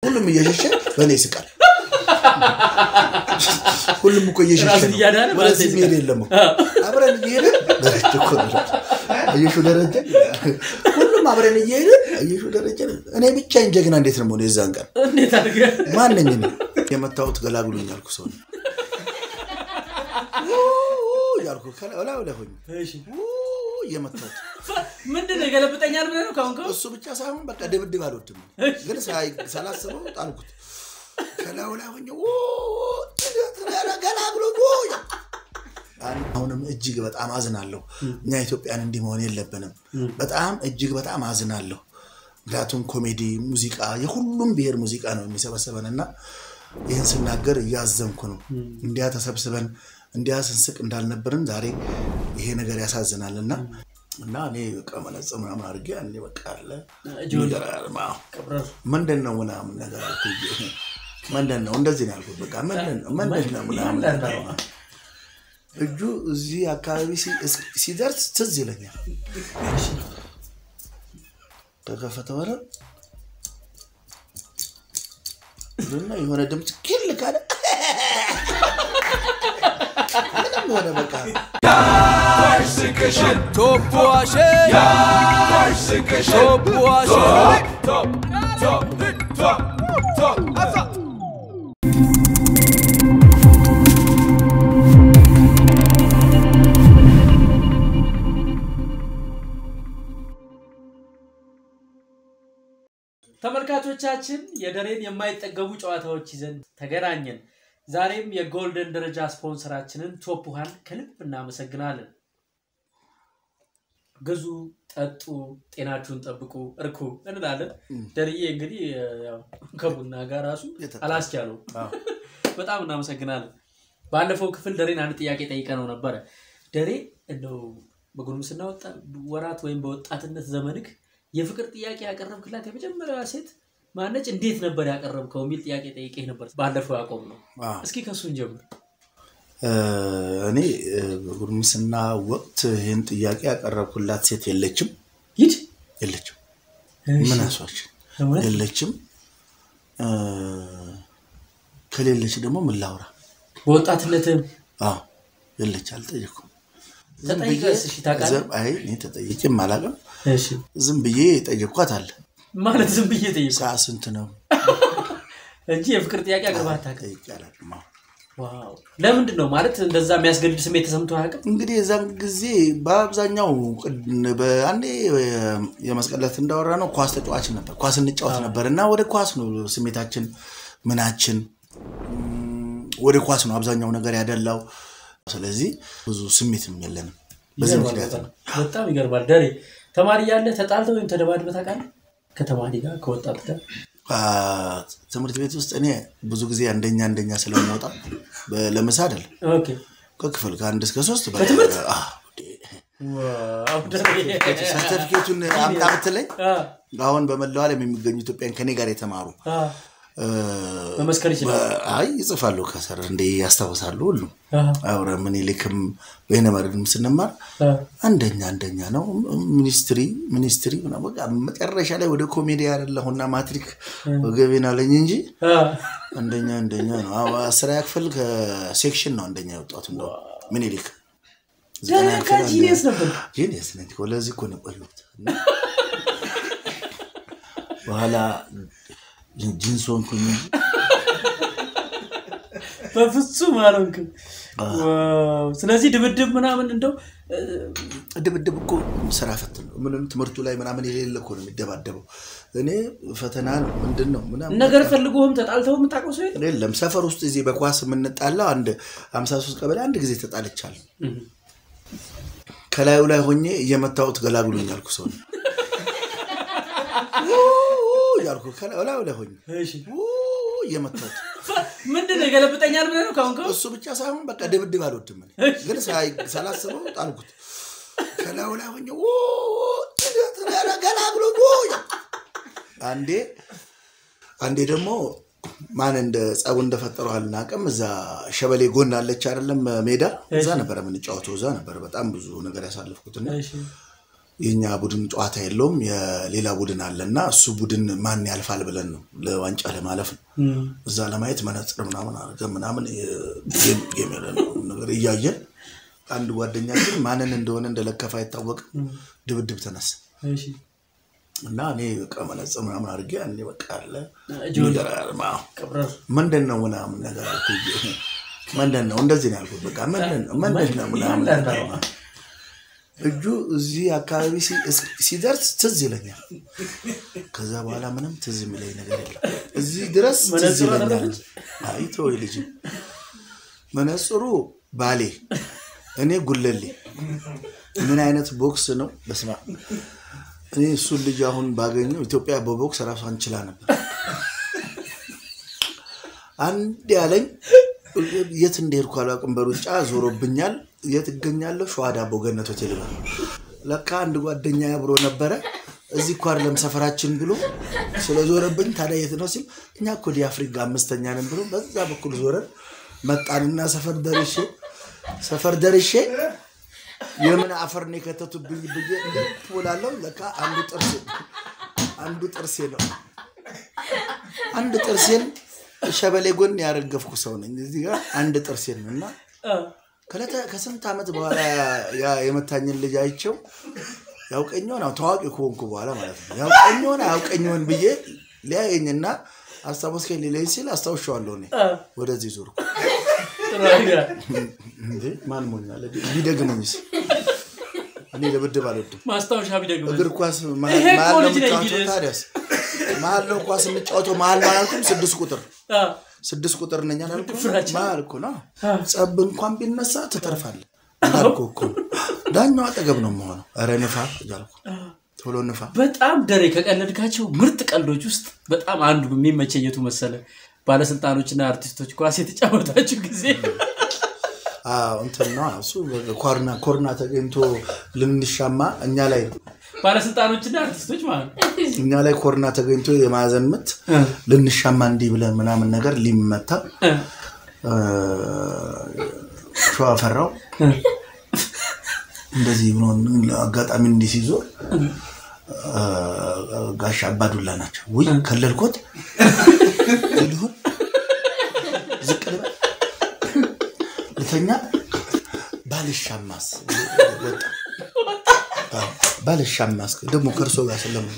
ሁሉም እየሸሸ በእኔ ይስቃል። ሁሉም እኮ እየሸሸ ራሱን ነው። እያዳነ በአንተ ወደዚህ ይስቃል። መሄድ የለም እኮ አብረን እየሄድን ደረጀ እኮ ነው። አየሹ ደረጀ ሁሉም አብረን እየሄድን አየሹ ደረጀ እኔ ብቻዬን ጀግና እንዴት ነው የምሆነው? የዛን ቀን እንዴት አድርገህ ማነኝ እኔ? የመታወት ገላግሉኝ ያልኩ ሰው ነኝ። ው- ያልኩ ከላይ ላይ ላይ ሆኜ እሺ። ው- እየመታሁት ምንድን ነው የገለብጠኛል ብለህ ነው ካሁን ካሁን እሱ ብቻ ሳይሆን በቃ ድብድብ አልወድም፣ ግን ሳይ- ሳላስበው ጣልኩት። ከላዩ ላይ ሆኜ ው- ኧረ ገላግሉኝ ው- አሁንም እጅግ በጣም አዝናለሁ። እኛ ኢትዮጵያን እንዲህ መሆን የለብንም። በጣም እጅግ በጣም አዝናለሁ። ምክንያቱም ኮሜዲ፣ ሙዚቃ የሁሉም ብሔር ሙዚቃ ነው የሚሰበሰበን እና ይህን ስናገር እያዘንኩ ነው። እንዲያ ተሰብስበን እንዲያ ስንስቅ እንዳልነበርን ዛሬ ይሄ ነገር ያሳዝናል እና እና እኔ በቃ መነጽር ምናምን አድርጌ እኔ በቃ አለ ጆኒ የሚገርም፣ አዎ። ቀብረር ምንድን ነው ምናምን ነገር አልኩኝ። ምንድን ነው እንደዚህ ነው ያልኩት። በቃ ምንድን ነው ምንድን ነው ምናምን ነገር ነው። እጁ እዚህ አካባቢ ሲ- እስ- ሲደርስ ትዝ ይለኛል። ተከፈተ ወረ እና የሆነ ድምፅ ኪል ካለ ምንም ሆነ በቃ ተመልካቾቻችን የደሬን የማይጠገቡ ጨዋታዎች ይዘን ተገናኘን። ዛሬም የጎልደን ደረጃ ስፖንሰራችንን ቶፕ ውሃን ከልብ እናመሰግናለን። ግዙ፣ ጠጡ፣ ጤናችሁን ጠብቁ፣ እርኩ እንላለን። ደርዬ እንግዲህ ያው ከቡና ጋር ራሱ አላስቻለው። በጣም እናመሰግናለን። ባለፈው ክፍል ደሬን አንድ ጥያቄ ጠይቀ ነው ነበረ። ደሬ እንደው በጉርምስና ወጣ- ወራት ወይም በወጣትነት ዘመንክ የፍቅር ጥያቄ ያቀረብክላት የመጀመሪያዋ ሴት ማነች? እንዴት ነበር ያቀረብከው የሚል ጥያቄ ጠይቄ ነበር። ባለፈው ያቆም ነው። አዎ። እስኪ ከሱን ጀምር። እ፣ እኔ እ፣ በጉርምስና ወቅት ይህን ጥያቄ ያቀረብኩላት ሴት የለችም ሂድ የለችም። ምን አሷችን እውነት? የለችም። እ፣ ከሌለች ደግሞ ምን ላውራ? በወጣትነትም አዎ የለች፣ አልጠየኩም። ተጠይቀስ እሺ ታውቃለህ? ዝም- አይ እኔ ተጠይቄም አላውቅም። እሺ ዝም ብዬ ጠየኳት አለ ማለት ዝም ብዬ ጠይቁ ሰዓት ስንት ነው እንጂ የፍቅር ጥያቄ አቅርበህ አታውቅም። ጠይቄ አላውቅም። አዎ። ዋው! ለምንድን ነው ማለት እንደዛ የሚያስገድድ ስሜት ተሰምቶ አያውቅም? እንግዲህ የዛን ጊዜ በአብዛኛው ቅድ- በአንዴ የመስቀለት እንዳወራ ነው ኳስ ተጫዋች ነበር፣ ኳስ እንጫወት ነበር እና ወደ ኳስ ነው ስሜታችን ምናችን እም፣ ወደ ኳስ ነው አብዛኛው ነገር ያደላው። ስለዚህ ብዙ ስሜትም የለንም በዚህ ይገርማል ምክንያት በጣም። ነው። በጣም ይገርማል። ደሬ ተማሪ ያለ ተጣልተህ ወይም ተደባድበህ ታውቃለህ? ከተማሪ ጋር ከወጣት ጋር አ፣ ትምህርት ቤት ውስጥ እኔ ብዙ ጊዜ አንደኛ አንደኛ ስለምወጣ በ- ለምሳ አይደለም ኦኬ። ከክፍል ከአንድ እስከ ሶስት በ- በትምህርት? አ፣ ዋው ደሬ። ሰርተፊኬቱን አምጣ ብትለኝ አ፣ አሁን በመላው ዓለም የሚገኙ ኢትዮጵያን ከኔ ጋር የተማሩ አ፣ እ፣ መመስከር ይችላል። በ- አይ ይጽፋሉ ከስር እንደ ያስታውሳሉ ሁሉም አ፣ አብረ ምኒልክም በይነመረብም ስንማር አ፣ አንደኛ አንደኛ ነው ሚኒስትሪ ሚኒስትሪ ምናምን በቃ መጨረሻ ላይ ወደ ኮሜዲ ያደለሁና ማትሪክ ወገቤን አለኝ እንጂ አ። አንደኛ አንደኛ ነው አዎ፣ አስረኛ ክፍል ከሴክሽን ነው አንደኛ የወጣሁት እንደው ምኒልክ ደሬ ለካ ጂኒየስ ነበር። ጂኒየስ ነኝ እኮ ለዚህ እኮ ነው የቆየሁት እና በኋላ ጂንስ ሆንኩኝ እንጂ በፍጹም አልሆንክም። ዋው! ስለዚህ ድብድብ ምናምን እንደው እ፣ ድብድብ እኮ ስራ ፈት ነው። ምንም ትምህርቱ ላይ ምናምን የሌለ እኮ ነው የሚደባደበው። እኔ ፈተና ነው ምንድን ነው ምናምን ነገር ፈልጎህም ተጣልተው የምታውቀው ሰው የለም? የለም። ሰፈር ውስጥ እዚህ በኳስ የምንጣላው አንድ 53 ቀበሌ አንድ ጊዜ ተጣልቻለሁ። ከላዩ ላይ ሆኜ እየመታሁት ገላግሉኝ ያልኩ ሰው ነው። ው- ያልኩ ከላዩ ላይ ሆኜ እሺ። ው- እየመታሁት ምንድን ነው የገለብጠኛል ብለህ ነው ካሁን ካሁን? እሱ ብቻ ሳይሆን በቃ ድብድብ አልወድም እኔ። ግን ሳይ- ሳላስበው ጣልኩት። ከላዩ ላይ ሆኜ ው- ኧረ ገላግሉኝ ው- አንዴ አንዴ ደግሞ ማን እንደ ጸቡ እንደፈጠረው አልናቅም። እዛ ሸበሌ ጎን አለች አይደለም ሜዳ፣ እዛ ነበረ የምንጫወተው። እዛ ነበረ በጣም ብዙ ነገር ያሳለፍኩትና እሺ። የኛ ቡድን ጨዋታ የለውም የሌላ ቡድን አለ እና እሱ ቡድን ማን ያልፋል ብለን ነው ለዋንጫ ለማለፍ ነው። እዛ ለማየት መነጽር ምናምን አድርገን ምናምን ጌም ጌም ያለ ነገር እያየን አንድ ጓደኛችን ማንን እንደሆነ እንደለከፈ አይታወቅም ድብድብ ተነሳ እሺ እና እኔ በቃ መነጽር ምናምን አድርጌ እኔ በቃ አለ ጆን የሚገርም አዎ። ቀብረር ምንድን ነው ምናምን ነገር አልኩት። ምንድን ነው እንደዚህ ነው ያልኩት። በቃ ምንድን ነው ምንድን ነው ምናምን ነገር ነው። እጁ እዚህ አካባቢ ሲ- እስ- ሲደርስ ትዝ ይለኛል። ከዛ በኋላ ምንም ትዝ የሚለኝ ነገር የለም። እዚህ ድረስ ትዝ መነጽሩ ይለኛል። አደረገች? አይ ተወው ልጅ መነጽሩ ባሌ፣ እኔ ጉለሌ። ምን አይነት ቦክስ ነው? በስመ አብ። እኔ እሱን ልጅ አሁን ባገኘው ኢትዮጵያ በቦክስ ራሷን ችላ ነበር። አንድ ያለኝ የት እንደሄድኩ አላውቅም። በሩጫ ዞሮብኛል። የት እገኛለሁ? ሸዋ ዳቦ ገነት ሆቴል ነው። ለካ አንድ ጓደኛ አብሮ ነበረ። እዚህ እኮ አይደለም ሰፈራችን ብሎ ስለዞረብኝ ታዲያ የት ነው ሲል እኛ እኮ ዲ አፍሪካ አምስተኛ ነን ብሎ በዛ በኩል ዞረን መጣንና ሰፈር ደርሼ ሰፈር ደርሼ የምን አፈር ነው የከተቱብኝ ብዬ እንድትውላለሁ። ለካ አንዱ ጥርሴ አንዱ ጥርሴ ነው አንድ ጥርሴን ሸበሌ ጎን ያረገፍኩ ሰው ነኝ። እዚህ ጋር አንድ ጥርሴን ነው እና ከለተ- ከስንት ዓመት በኋላ ያ የመታኝን ልጅ አይቼው ያውቀኝሆን አዎ፣ ታዋቂ ከሆንኩ በኋላ ማለት ነው ያውቀኝሆን አያውቀኝሆን ብዬ ሊያየኝና አስታወስከኝ ሊለኝ ሲል አስታውሻዋለሁ። እኔ ወደዚህ ዞርኩ። እንዴ ማን ሞኛል? ቢደግመኝስ? እኔ ድብድብ አልወድም። ማስታወሻ ቢደግመ እግር ኳስ መሀል ይሄ እኮ መሀል ነው ልጅ ነኝ የምጫወተው። ቢልስ? ታዲያስ መሀል ነው ኳስ የምጫወተው። መሀል ነው አላልኩም? ስድስት ቁጥር ስድስት ቁጥር ነኝ አላልኩም? ፍራቻ። መሀል እኮ ነው። ጸብ እንኳን ቢነሳ ትተርፋለህ እንዳልኩህ እኮ ነው። ዳኛው አጠገብ ነው የምሆነው። ኧረ ንፋ እያልኩ ቶሎ ንፋ። በጣም ደሬ ከቀለድካቸው ምርጥ ቀልዶች ውስጥ በጣም አንዱ የሚመቸኝ የቱ መሰለ? ባለስልጣኖችና አርቲስቶች ኳስ የተጫወታችሁ ጊዜ አዎ እንትን ነው እሱ ኮርና ኮርና ተገኝቶ ልንሻማ እኛ ላይ ነው ባለስልጣኖችና አርቲስቶች ማለት ነው። እኛ ላይ ኮርና ተገኝቶ የማዕዘን ምት ልንሻማ እንዲህ ብለን ምናምን ነገር ሊመታ እ፣ ሸዋ ፈራው እንደዚህ ብሎ አጋጣሚ እንዲህ ሲዞር አ፣ ጋሽ አባዱላ ናቸው። ውይ ከለልኮት ልሁን ዝቅ ልበል ልተኛ ባልሻማስ ወጣ አዎ፣ ባልሻማስ ደግሞ ከእርሶ ጋር ስለምን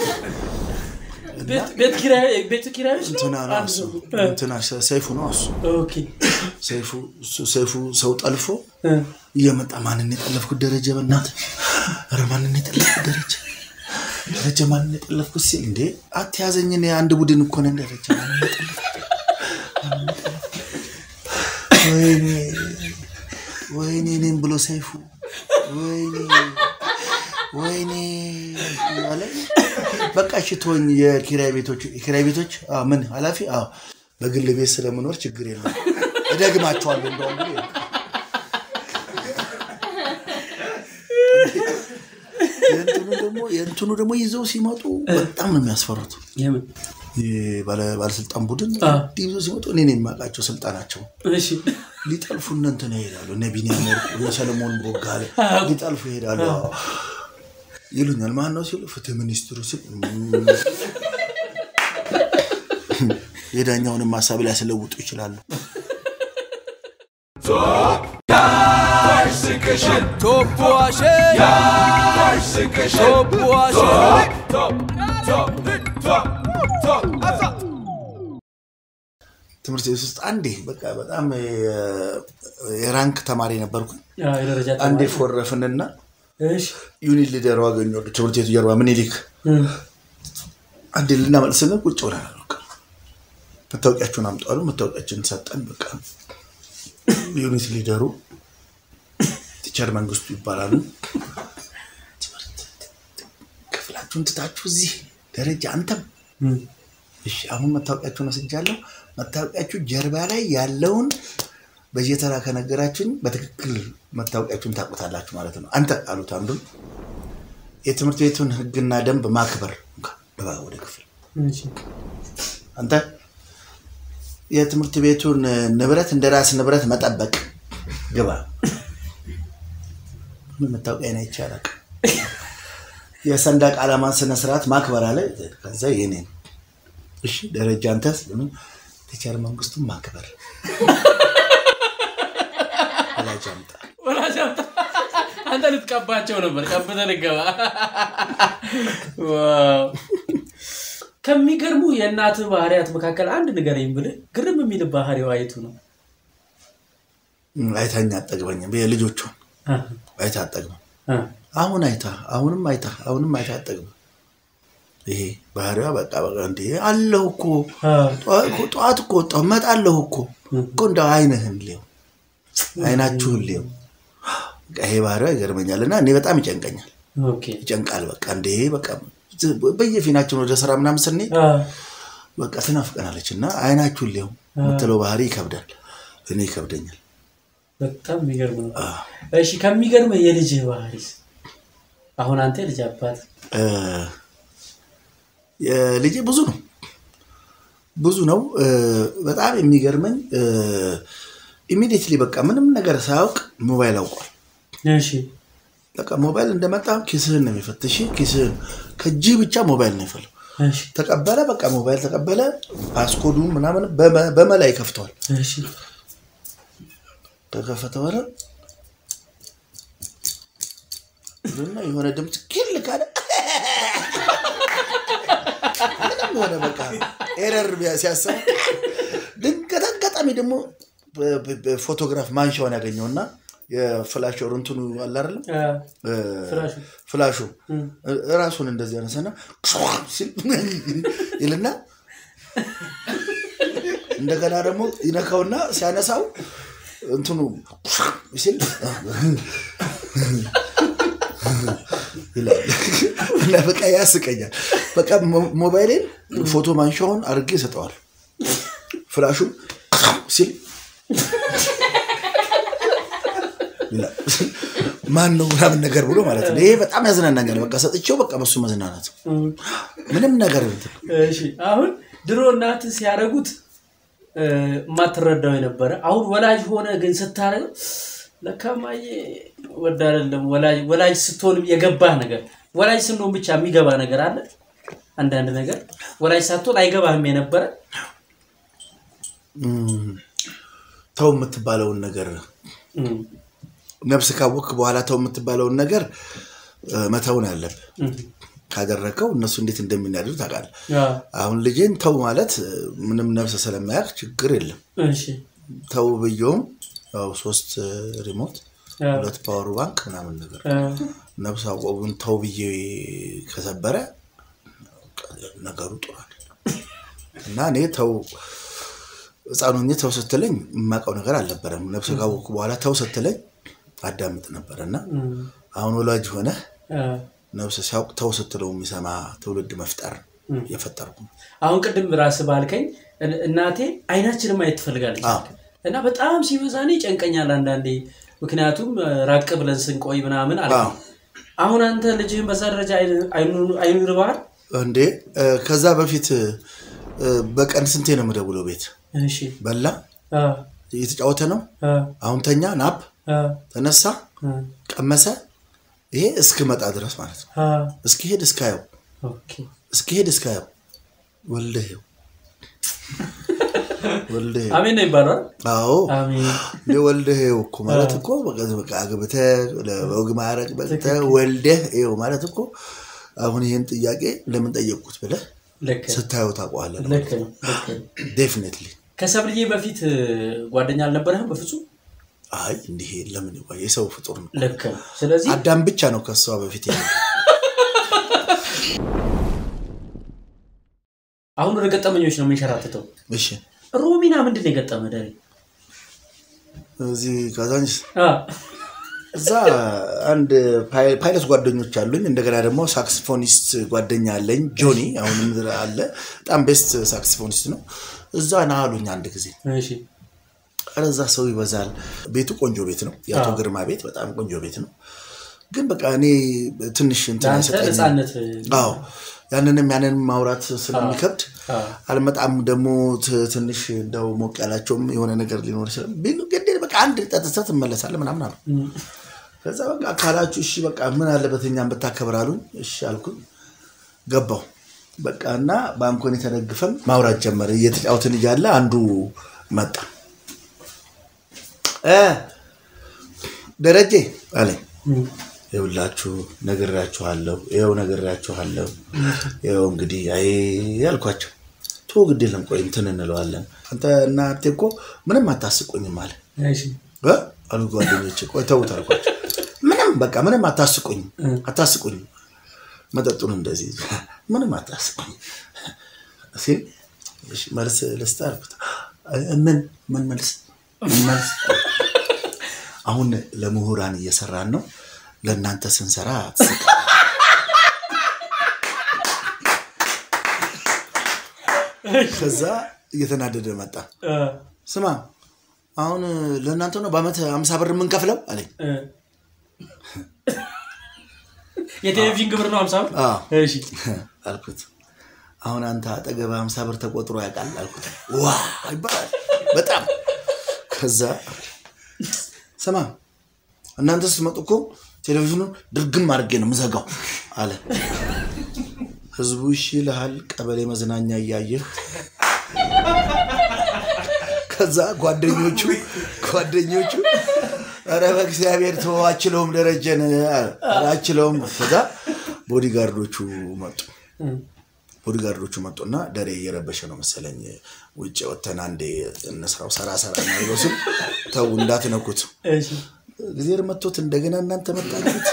ቤት- ቤት ኪራይ- ቤቱ ኪራዮች ነው? እንትና ነው አንድ እሱ ሰው። እንትና ሰይፉ ነው እሱ ኦኬ። ሰይፉ እሱ ሰይፉ ሰው ጠልፎ እ፣ እየመጣ ማንን የጠለፍኩት ደረጀ በእናትህ ኧረ ማንን የጠለፍኩት ደረጀ ደረጀ ማንን የጠለፍኩት ሲል እንዴ አትያዘኝ እኔ አንድ ቡድን እኮ ነን ደረጀ ማንን የጠለፍኩት ማንን የጠለፍኩት? ወይኔ ወይኔ እኔም ብሎ ሰይፉ ወይኔ ወይኔ እያለ በቃ እሺ ተወኝ የኪራይ ቤቶች የኪራይ ቤቶች አዎ ምን ኃላፊ አዎ በግል ቤት ስለምኖር ችግር የለም እደግማቸዋለሁ እንደውም ብሎ የእንትኑ ደግሞ የእንትኑ ደግሞ ይዘው ሲመጡ በጣም ነው የሚያስፈሩት። የምን? ይህ ባለ- ባለስልጣን ቡድን አ። እንዲህ ይዘው ሲመጡ እኔ ነው የማውቃቸው ስልጣናቸው እሺ። ሊጠልፉ እነ እንትን ይሄዳሉ። እነ ቢኒያም ወርቁ እነ ሰለሞን ቦጋለ ሊጠልፉ ይሄዳሉ። አዎ። ይሉኛል። ማን ነው ሲሉ ፍትህ ሚኒስትሩ ሲል እም፣ የዳኛውንም ሀሳብ ሊያስለውጡ ይችላሉ። ትምህርት ቤት ውስጥ አንዴ በቃ በጣም የ- የራንክ ተማሪ ነበርኩ። ያ የደረጃ አንዴ ተማሪ። ፎረፍንና እሺ። ዩኒት ሊደሩ አገኘ ትምህርት ቤቱ ጀርባ ምኒልክ እ፣ አንዴ ልናመልስ ስንል ቁጭ ብለናል። በቃ መታወቂያችሁን አምጡ አሉ። መታወቂያችንን ሰጠን። በቃ ዩኒት ሊደሩ ቲቸር መንግስቱ ይባላሉ። ትምህርት ክፍላችሁን ትታችሁ እዚህ ደረጃ አንተም እ፣ እሺ አሁን መታወቂያችሁን ወስጃለሁ። መታወቂያችሁ ጀርባ ላይ ያለውን በየተራ ከነገራችሁኝ በትክክል መታወቂያችሁን ታውቁታላችሁ ማለት ነው። አንተ አሉት አንዱን የትምህርት ቤቱን ሕግና ደንብ ማክበር እንካ፣ ግባ ወደ ክፍል። እሺ። አንተ የትምህርት ቤቱን ንብረት እንደ ራስ ንብረት መጠበቅ ግባ። ምን መታወቂያ አይቼ አላውቅም። የሰንደቅ ዓላማን ስነስርዓት ማክበር አለ። ከዛ የኔ ነው። እሺ ደረጃ አንተስ ለምን ቲቸር መንግስቱን ማክበር ወላጅ አምጣ ወላጅ አምጣ። አንተ ልትቀባቸው ነበር ቀብተህ ልገባ። ዋው። ከሚገርሙ የእናትህ ባህሪያት መካከል አንድ ንገረኝ ብልህ ግርም የሚል ባህሪዋ የቱ ነው? አይታኛ አጠግበኝም የልጆቿን አ፣ አይታ አጠግበም አ፣ አሁን አይታ አሁንም አይታ አሁንም አይታ አጠግበም ይሄ ባህሪዋ በቃ በቃ እንዴ አለሁ እኮ አ፣ ጠዋ- እኮ ጠዋት እኮ ወጣሁ እመጣለሁ እኮ እኮ እንደው አይንህን ሊው አይናችሁን ሊው በቃ ይሄ ባህሪዋ ይገርመኛል እና እኔ በጣም ይጨንቀኛል ኦኬ። ይጨንቃል በቃ እንዴ በቃ በየፊናችን ወደ ስራ ምናምን ስንሄድ አ፣ በቃ ትናፍቀናለች እና አይናችሁን ሊው የምትለው ባህሪ ይከብዳል እኔ ይከብደኛል በጣም የሚገርም ነው። አ፣ እሺ ከሚገርም የልጅህ ባህሪስ? አሁን አንተ የልጅ አባት እ፣ የልጄ ብዙ ነው ብዙ ነው እ፣ በጣም የሚገርመኝ ኢሚዲየትሊ በቃ ምንም ነገር ሳያውቅ ሞባይል አውቋል እሺ በቃ ሞባይል እንደመጣ ኪስህን ነው የሚፈትሽ ኪስህን ከእጅ ብቻ ሞባይል ነው ይፈለው እሺ ተቀበለ በቃ ሞባይል ተቀበለ ፓስኮዱ ምናምን በመ- በመላ ይከፍተዋል እሺ ከከፈተ በኋላ እና የሆነ ድምፅ ኪል ካለ ምንም የሆነ በቃ ኤረር ቢያ- ሲያሰብ ድንገት አጋጣሚ ደግሞ በ- በ- በፎቶግራፍ ማንሻውን ያገኘውና የፍላሽ እንትኑ አለ አይደለም አ፣ እ፣ ፍራሹ ፍላሹ እም፣ ራሱን እንደዚህ ያነሳና ሲል ይልና እንደገና ደግሞ ይነካውና ሲያነሳው እንትኑ ሲል ይላል እና በቃ ያስቀኛል። በቃ ሞ- ሞባይሌን ፎቶ ማንሻውን አድርጌ ይሰጠዋል። ፍላሹን ሲል ይላል። ማን ነው ምናምን ነገር ብሎ ማለት ነው። ይሄ በጣም ያዝናናኛል። በቃ ሰጥቼው በቃ በሱ መዝናናት እም። ምንም ነገር እንትን እሺ አሁን ድሮ እናት ሲያደርጉት እ፣ የማትረዳው የነበረ አሁን ወላጅ ሆነ ግን ስታደርገው ለካማዬ ወድ አይደለም ወላጅ ወላጅ ስትሆንም የገባህ ነገር ወላጅ ስንሆን ብቻ የሚገባ ነገር አለ። አንዳንድ ነገር ወላጅ ሳትሆን አይገባህም የነበረ እም፣ ተው የምትባለውን ነገር እም፣ ነፍስ ካወክ በኋላ ተው የምትባለውን ነገር እ፣ መተውን ያለብህ እም፣ ካደረከው እነሱ እንዴት እንደሚናደዱ ታውቃለህ። አ፣ አሁን ልጄን ተው ማለት እ፣ ምንም ነፍስ ስለማያውቅ ችግር የለም። እሺ ተው ብየውም ያው ሶስት እ፣ ሪሞት አ፣ ሁለት ፓወር ባንክ ምናምን ነገር አ፣ ነፍስ አቆቡን ተው ብዬ ከሰበረ ነገሩ ጥሩ አይደለም እና እኔ ተው ህፃን ሆኜ ተው ስትለኝ የማውቀው ነገር አልነበረም። ነፍስ ካወቅኩ በኋላ ተው ስትለኝ አዳምጥ ነበር እና እም፣ አሁን ወላጅ ሆነ አ። ነፍስ ሲያውቅ ተው ስትለው የሚሰማ ትውልድ መፍጠር የፈጠርኩ ነው። አሁን ቅድም ራስህ ባልከኝ እን- እናቴ አይናችንን ማየት ትፈልጋለች አዎ። እና በጣም ሲበዛ እኔ ይጨንቀኛል አንዳንዴ ምክንያቱም እ፣ ራቅ ብለን ስንቆይ ምናምን አለ አዎ። አሁን አንተ ልጅህን በዛ ደረጃ አይኑ- አይኑ- አይኑ ይርባሃል እንዴ እ፣ ከዛ በፊት እ፣ በቀን ስንቴ ነው የምደውለው? ቤት እሺ በላ አ፣ እየተጫወተ ነው፣ አ፣ አሁን ተኛ፣ ናፕ፣ አ፣ ተነሳ፣ አ፣ ቀመሰ። ይሄ እስክመጣ ድረስ ማለት ነው። አ። እስኪሄድ እስካየው ኦኬ። እስኪሄድ እስካየው ወልደሄው ወልደሄው አሜን ነው ይባላል አዎ አሜን እንደ ወልደሄው እኮ ማለት እኮ በቃ በቃ አግብተህ ለወግ ማዕረግ በቅተህ ወልደህ ይኸው ማለት እኮ አሁን ይህን ጥያቄ ለምን ጠየቅኩት ብለህ ልክ ስታየው ታውቀዋለህ። ልክ ነው ልክ ነው ዴፊኔትሊ ከሰብልዬ በፊት እ፣ ጓደኛ አልነበረህም በፍጹም አይ እንዲህ ለምን ይቆይ? የሰው ፍጡር ነው። ልክ ነው ስለዚህ አዳም ብቻ ነው ከሷ በፊት ያለው። አሁን ወደ ገጠመኞች ነው የምንሸራትተው እሺ ሮሚና ምንድን ነው የገጠመ ደሬ እዚህ ካዛንስ አ፣ እዛ አንድ ፓይ- ፓይለት ጓደኞች አሉኝ። እንደገና ደግሞ ሳክስፎኒስት ጓደኛ አለኝ ጆኒ፣ አሁንም አለ። በጣም ቤስት ሳክስፎኒስት ነው። እዛ ና አሉኝ አንድ ጊዜ። እሺ ኧረ እዛ ሰው ይበዛል። ቤቱ ቆንጆ ቤት ነው። የአቶ አዎ። ግርማ ቤት በጣም ቆንጆ ቤት ነው። ግን በቃ እኔ ትንሽ እንትን ለአንተ አይሰጠኝም። ነፃነት አዎ ያንንም ያንንም ማውራት ስለሚከብድ አ፣ አልመጣም። ደግሞ ት- ትንሽ እንደው ሞቅ ያላቸውም የሆነ ነገር ሊኖር ይችላል። ቢሉ ግን በቃ አንድ ጠጥተህ ትመለሳለህ ምናምን አሉ። እም፣ ከዛ በቃ ካላችሁ እሺ በቃ ምን አለበት እኛም ብታከብር አሉኝ። እሺ አልኩኝ። ገባው በቃ እና ባንኮን የተደግፈን ማውራት ጀመረ። እየተጫወትን እያለ አንዱ መጣ። እ ደረጀ አለኝ ይኸውላችሁ ነግሬያችኋለሁ፣ ይኸው ነግሬያችኋለሁ፣ ይኸው እንግዲህ አይ ያልኳቸው ቶ ግድ የለም ቆይ እንትን እንለዋለን። አንተ እና ሀብቴ እኮ ምንም አታስቁኝም አለ እሺ እ አሉ ጓደኞቼ። ቆይ ተውት አልኳቸው። ምንም በቃ ምንም አታስቁኝም፣ አታስቁኝም መጠጡን እንደዚህ ምንም አታስቁኝ ሲል እሺ መልስ ልስጥ አልኩት። ምን ምን መልስ ምን መልስ? አሁን ለምሁራን እየሰራን ነው፣ ለእናንተ ስንሰራ አትስቅ። ከዛ እየተናደደ መጣ። እ፣ ስማ አሁን ለእናንተ ነው በአመት አምሳ ብር የምንከፍለው አለኝ። እ። የቴሌቪዥን ግብር ነው ሀምሳ ብር? አዎ እሺ አልኩት። አሁን አንተ አጠገብ ሀምሳ ብር ተቆጥሮ ያውቃል አልኩት። ዋ ይባላል በጣም ከዛ ስማ እናንተ ስትመጡ እኮ ቴሌቪዥኑን ድርግም አድርጌ ነው ምዘጋው አለ። ህዝቡ እሺ ይልሃል፣ ቀበሌ መዝናኛ እያየህ ከዛ ጓደኞቹ ጓደኞቹ ኧረ በእግዚአብሔር ተወው አችለውም ደረጀን አለ። ኧረ አችለውም ከዛ ቦዲጋርዶቹ መጡ ቦዲጋርዶቹ መጡና ደሬ እየረበሸ ነው መሰለኝ ውጭ ወተን አንዴ እንስራው ሰራ ሰራ እናድርገው ሲሉ ተው እንዳትነኩት እሺ ጊዜር መቶት እንደገና እናንተ መጣችሁት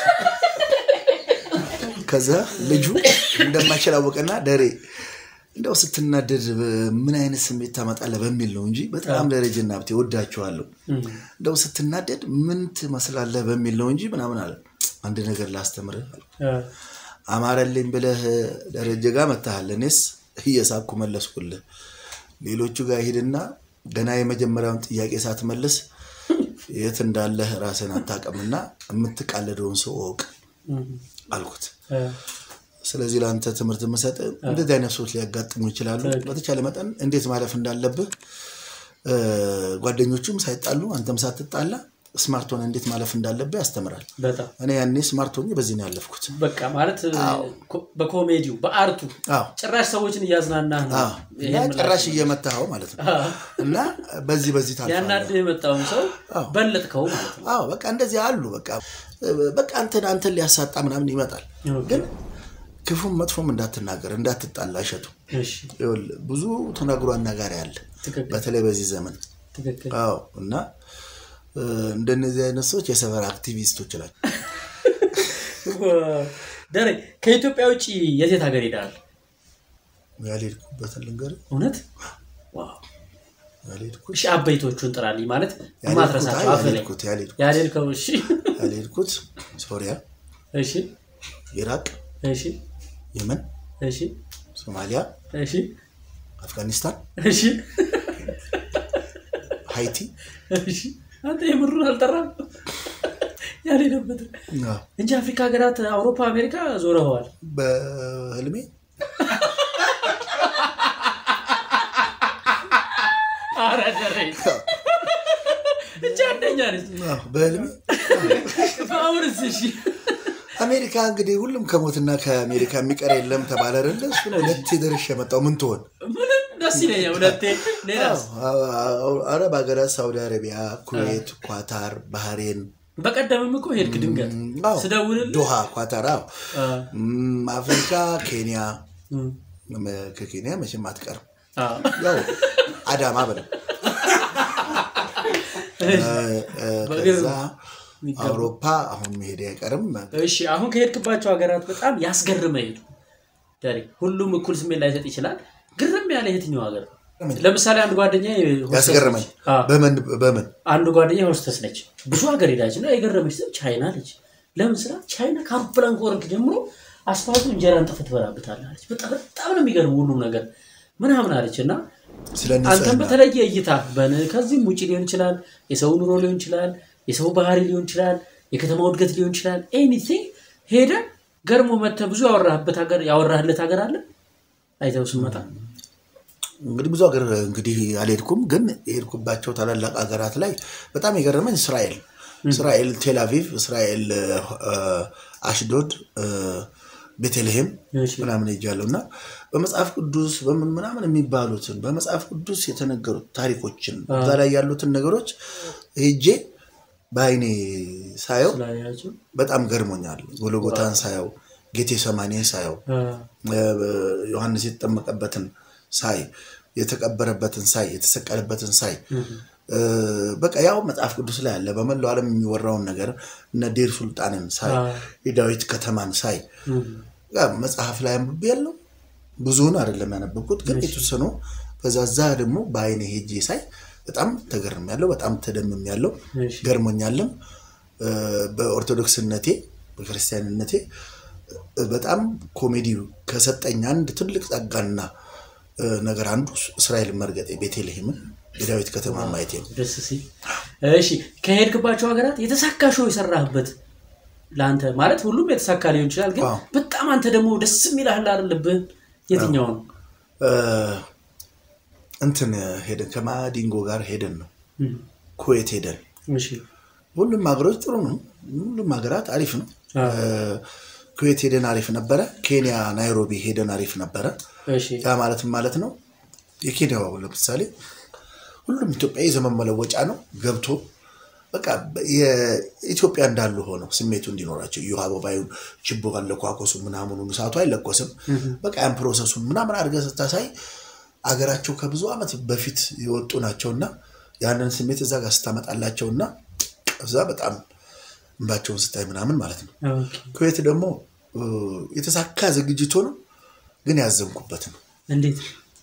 ከዛ ልጁ እንደማይችል አወቀና ደሬ እንደው ስትናደድ ምን አይነት ስሜት ታመጣለህ በሚል ነው እንጂ በጣም ደረጀና ሀብቴ ወዳችኋለሁ እንደው ስትናደድ ምን ትመስላለህ በሚል ነው እንጂ ምናምን አለ አንድ ነገር ላስተምርህ አልኩት። እ፣ አማረልኝ ብለህ ደረጀ ጋር መታሃል። እኔስ እየሳኩ መለስኩልህ። ሌሎቹ ጋር ሂድና ገና የመጀመሪያውን ጥያቄ ሳትመልስ የት እንዳለህ ራስን አታውቅምና የምትቃለደውን ሰው እወቅ እ፣ አልኩት። እ፣ ስለዚህ ለአንተ ትምህርት የምሰጥ እንደዚህ አይነት ሰዎች ሊያጋጥሙ ይችላሉ። በተቻለ መጠን እንዴት ማለፍ እንዳለብህ እ፣ ጓደኞቹም ሳይጣሉ አንተም ሳትጣላ ስማርት ሆነ እንዴት ማለፍ እንዳለብህ ያስተምራል። በጣም እኔ ያኔ ስማርት ሆኜ በዚህ ነው ያለፍኩት። በቃ ማለት ኮ- በኮሜዲው በአርቱ አዎ ጭራሽ ሰዎችን እያዝናናህ ነው አዎ። ይሄን እና ምላሽ ጭራሽ እየመታኸው ማለት ነው። እና በዚህ በዚህ ታልፋለህ። ያናድህ የመጣውን ሰው በለጥከው ማለት ነው አዎ በቃ እንደዚህ አሉ። በቃ በቃ አንተን አንተን ሊያሳጣ ምናምን ይመጣል። ግን ክፉም መጥፎም እንዳትናገር እንዳትጣላ እሸቱ እሺ ይኸውልህ ብዙ ተናግሮ አናጋሪ አለ፣ ትክክል በተለይ በዚህ ዘመን። ትክክል አዎ እና እ፣ እንደነዚህ አይነት ሰዎች የሰፈር አክቲቪስቶች ናቸው። ደሬ ከኢትዮጵያ ውጭ የት የት ሀገር ሄዳል ያልሄድኩበትን ልንገርህ፣ እውነት ዋው ያልሄድኩት እሺ አበይቶቹን ጥራልኝ ማለት ያልሄድኩት የማትረሳቸው አይ፣ አፍ ላይ ያልሄድኩት ያልሄድኩት ያልሄድከው እሺ ያልሄድኩት ሶሪያ፣ እሺ ኢራቅ፣ እሺ የመን፣ እሺ ሶማሊያ፣ እሺ አፍጋኒስታን፣ እሺ ሃይቲ እሺ አንተ የምሩን አልጠራም ያልሄደበት አዎ። እንጂ አፍሪካ ሀገራት አውሮፓ አሜሪካ ዞረኸዋል በህልሜ ኧረ ደሬ እቺ አንደኛ ነች አዎ፣ በህልሜ በአሁንስ እሺ አሜሪካ እንግዲህ ሁሉም ከሞትና ከአሜሪካ የሚቀር የለም ተባለ አይደለ? እሱ ነው ሁለቴ ደርሼ የመጣው ምን ትሆን? ምንም ደስ ይለኛል ሁለቴ ሌላስ አዎ፣ አዎ፣ አረብ ሀገራት ሳውዲ አረቢያ፣ ኩዌት፣ ኳታር፣ ባህሬን፣ በቀደምም እኮ ሄድክ ድንገት አዎ፣ ስደውልልህ ዶሃ፣ ኳታር፣ አዎ። አ፣ እም፣ አፍሪካ፣ ኬንያ፣ እም፣ እም፣ ከኬንያ መቼም አትቀርም። አ፣ ያው አዳማ በለው እ፣ እ፣ በእግር ከዛ የሚገባ። አውሮፓ አሁን መሄድ አይቀርም። እሺ አሁን ከሄድክባቸው ሀገራት በጣም ያስገርመ ሄዱ ደሬ ሁሉም እኩል ስሜት ላይሰጥ ይችላል ግርም ያለ የትኛው ሀገር ለምሳሌ አንድ ጓደኛ ያስገረመኝ በምን በምን አንዱ ጓደኛ ሆስተስ ነች ብዙ ሀገር ሄዳች እና የገረመች ሰው ቻይና ነች ለምን ስራ ቻይና ከአውሮፕላን ከወረድክ ጀምሮ አስፋልቱ እንጀራን ጥፍ ትበላበታለህ አለች በጣም በጣም ነው የሚገርም ሁሉም ነገር ምናምን አለች እና ስለ አንተም ንጽህና በተለየ እይታ በን- ከዚህም ውጭ ሊሆን ይችላል የሰው ኑሮ ሊሆን ይችላል የሰው ባህሪ ሊሆን ይችላል የከተማው እድገት ሊሆን ይችላል ኤኒቲንግ ሄደ ገርሞ መተ ብዙ ያወራህበት ሀገር ያወራህለት ሀገር አለ አይተው ስመጣ እንግዲህ ብዙ ሀገር እንግዲህ አልሄድኩም፣ ግን የሄድኩባቸው ታላላቅ ሀገራት ላይ በጣም የገረመኝ እስራኤል እስራኤል ቴል አቪቭ፣ እስራኤል እ፣ አሽዶድ፣ እ፣ ቤተልሔም እሺ። ምናምን ሄጃለሁ እና በመጽሐፍ ቅዱስ በምን ምናምን የሚባሉትን በመጽሐፍ ቅዱስ የተነገሩት ታሪኮችን እዛ ላይ ያሉትን ነገሮች ሄጄ በአይኔ ሳየው ስላያቸው በጣም ገርሞኛል። ጎልጎታን ሳየው፣ ጌቴ ሰማኔን ሳየው፣ አ፣ ዮሐንስ የተጠመቀበትን ሳይ፣ የተቀበረበትን ሳይ፣ የተሰቀለበትን ሳይ እ፣ በቃ ያው መጽሐፍ ቅዱስ ላይ አለ። በመላው ዓለም የሚወራውን ነገር እነ ዴር ሱልጣንን ሳይ፣ አ፣ የዳዊት ከተማን ሳይ እም፣ ያ መጽሐፍ ላይ አንብቤ ያለው ብዙውን አይደለም ያነበብኩት፣ ግን የተወሰኑ በዛዛ ደግሞ በአይኔ ሄጄ ሳይ በጣም ተገርም ያለው በጣም ተደምም ያለው እሺ። ገርሞኛልም። እ፣ በኦርቶዶክስነቴ በክርስቲያንነቴ እ፣ በጣም ኮሜዲ ከሰጠኝ አንድ ትልቅ ጸጋና እ፣ ነገር አንዱ እስራኤል መርገጤ ቤተልሔምን የዳዊት ከተማ ማየቴ ነው። ደስ ሲል እሺ ከሄድክባቸው ሀገራት የተሳካ ሾው የሰራህበት ለአንተ ማለት ሁሉም የተሳካ ሊሆን ይችላል ግን አዎ። በጣም አንተ ደግሞ ደስ የሚልህ አለብህ የትኛው ነው እ፣ እንትን ሄደን ከማዲንጎ ጋር ሄደን ነው እም፣ ኩዌት ሄደን እሺ ሁሉም ሀገሮች ጥሩ ነው። ሁሉም ሀገራት አሪፍ ነው። አ፣ እ፣ ኩዌት ሄደን አሪፍ ነበረ። ኬንያ ናይሮቢ ሄደን አሪፍ ነበረ። እሺ ያ ማለትም ማለት ነው የኬንያው ለምሳሌ ሁሉም ኢትዮጵያዊ ዘመን መለወጫ ነው ገብቶ በቃ የኢትዮጵያ እንዳሉ ሆነው ስሜቱ እንዲኖራቸው እዩ አበባዩን ችቦ አለኳኮሱ ምናምኑን እሳቱ አይለኮስም። በቃ ያን ፕሮሰሱን ምናምን አድርገህ ስታሳይ አገራቸው ከብዙ ዓመት በፊት የወጡ ናቸውና ያንን ስሜት እዛ ጋር ስታመጣላቸውና እዛ በጣም እንባቸውን ስታይ ምናምን ማለት ነው። ኦኬ። ኩዌት ደግሞ እ፣ የተሳካ ዝግጅት ሆኖ ግን ያዘንኩበት ነው። እንዴት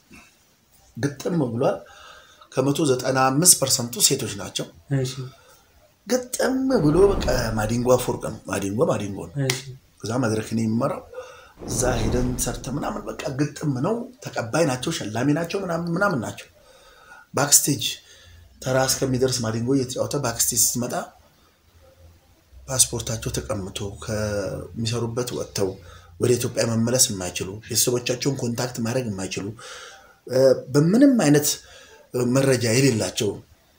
ግጥም ብሏል። ከመቶ ዘጠና አምስት ፐርሰንቱ ሴቶች ናቸው። እሺ ግጥም ብሎ በቃ ማዲንጎ አፈወርቅ ነው። ማዲንጎ ማዲንጎ ነው። እሺ እዛ መድረክን የሚመራው እዛ ሄደን ሰርተ ምናምን በቃ ግጥም ነው። ተቀባይ ናቸው፣ ሸላሚ ናቸው፣ ምናምን ምናምን ናቸው። ባክስቴጅ ተራ እስከሚደርስ ማዲንጎ እየተጫወተ ባክስቴጅ ስትመጣ ፓስፖርታቸው ተቀምቶ ከሚሰሩበት ወጥተው ወደ ኢትዮጵያ መመለስ የማይችሉ ቤተሰቦቻቸውን ኮንታክት ማድረግ የማይችሉ እ፣ በምንም አይነት መረጃ የሌላቸው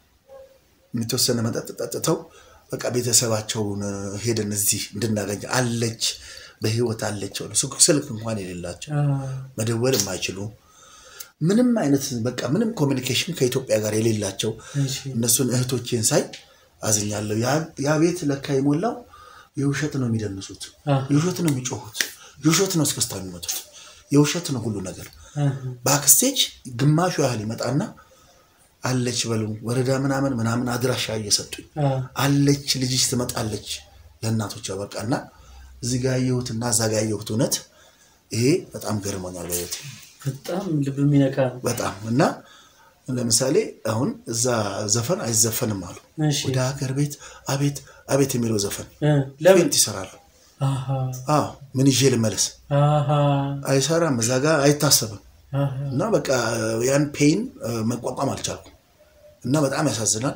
የተወሰነ መጠጥ ጠጥተው በቃ ቤተሰባቸውን ሄደን እዚህ እንድናገኝ አለች በህይወት አለች ብለው ስልክ- ስልክ እንኳን የሌላቸው አ፣ መደወል የማይችሉ ምንም አይነት በቃ ምንም ኮሚኒኬሽን ከኢትዮጵያ ጋር የሌላቸው እሺ እነሱን እህቶቼን ሳይ አዝኛለሁ። ያ- ያ ቤት ለካ የሞላው የውሸት ነው የሚደንሱት፣ አ፣ የውሸት ነው የሚጮሁት፣ የውሸት ነው እስከስታ የሚመጡት፣ የውሸት ነው ሁሉ ነገር። አ፣ ባክስቴጅ ግማሹ ያህል ይመጣና አለች በሉ ወረዳ ምናምን ምናምን አድራሻ እየሰጡኝ አ፣ አለች ልጅሽ ትመጣለች ለእናቶች በቃና እዚህ ጋር ያየሁትና እዛ ጋር ያየሁት እውነት ይሄ በጣም ገርሞኛል በህይወቴ በጣም ልብ የሚነካ ነው። በጣም እና ለምሳሌ አሁን እዛ ዘፈን አይዘፈንም አሉ እሺ ወደ ሀገር ቤት አቤት አቤት የሚለው ዘፈን እ፣ ለምን ፌንት ይሰራሉ አሃ አዎ ምን ይዤ ልመለስ አሃ አይሰራም እዛ ጋር አይታሰብም አሃ እና በቃ ያን ፔን መቋቋም አልቻልኩም እና በጣም ያሳዝናል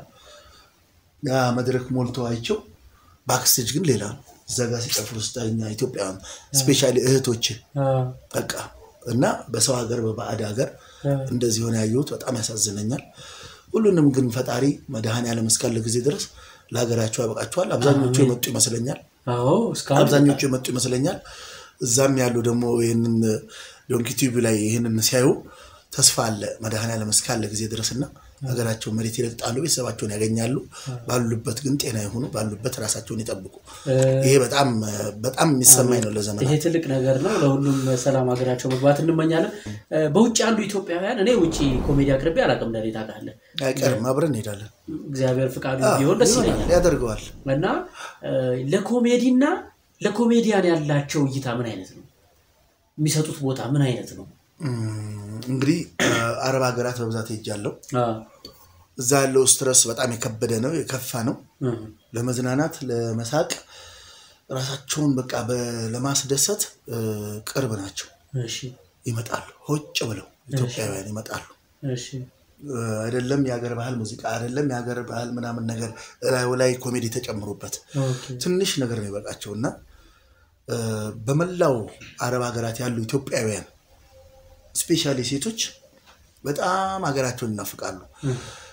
ያ መድረክ ሞልቶ አይቸው ባክስቴጅ ግን ሌላ ነው እዛ ጋር ሲጨፍሩ ስታኛ ኢትዮጵያውያን ስፔሻሊ እህቶች አ፣ በቃ እና በሰው ሀገር በባዕድ ሀገር አ፣ እንደዚህ ሆነ ያየሁት በጣም ያሳዝነኛል ሁሉንም ግን ፈጣሪ መድኃኔዓለም እስካለ ጊዜ ድረስ ለሀገራቸው ያበቃቸዋል አብዛኞቹ የመጡ ይመስለኛል አዎ እስካሁን አብዛኞቹ የመጡ ይመስለኛል እዛም ያሉ ደግሞ ይህንን ዶንኪ ቲቪ ላይ ይህንን ሲያዩ ተስፋ አለ መድኃኔዓለም እስካለ ጊዜ ድረስ እና ሀገራቸው መሬት ይረግጣሉ ቤተሰባቸውን ያገኛሉ ባሉበት ግን ጤና የሆኑ ባሉበት ራሳቸውን ይጠብቁ እ፣ ይሄ በጣም በጣም የሚሰማኝ ነው ይሄ ለዘመናት ትልቅ ነገር ነው። ለሁሉም ሰላም ሀገራቸው መግባት እንመኛለን። እ፣ በውጭ ያሉ ኢትዮጵያውያን እኔ ውጭ ኮሜዲ አቅርቤ አላውቅም። ለኔ ታውቃለህ፣ አይቀርም አብረን እንሄዳለን እግዚአብሔር ፍቃዱ ቢሆን ደስ ይሆናል፣ ይለኛል። ያደርገዋል እና እ፣ ለኮሜዲና ለኮሜዲያን ያላቸው እይታ ምን አይነት ነው? የሚሰጡት ቦታ ምን አይነት ነው? እም፣ እንግዲህ አረብ ሀገራት በብዛት ሄጃለሁ አ፣ እዛ ያለው ስትረስ በጣም የከበደ ነው የከፋ ነው እ፣ ለመዝናናት ለመሳቅ ራሳቸውን በቃ በ- ለማስደሰት እ፣ ቅርብ ናቸው እሺ ይመጣሉ ሆጭ ብለው ኢትዮጵያውያን ይመጣሉ እሺ እ፣ አይደለም የሀገር ባህል ሙዚቃ አይደለም የሀገር ባህል ምናምን ነገር እላዩ ላይ ኮሜዲ ተጨምሮበት ኦኬ ትንሽ ነገር ነው ይበቃቸው እና እ፣ በመላው አረብ ሀገራት ያሉ ኢትዮጵያውያን ስፔሻሊ ሴቶች በጣም ሀገራቸውን ይናፍቃሉ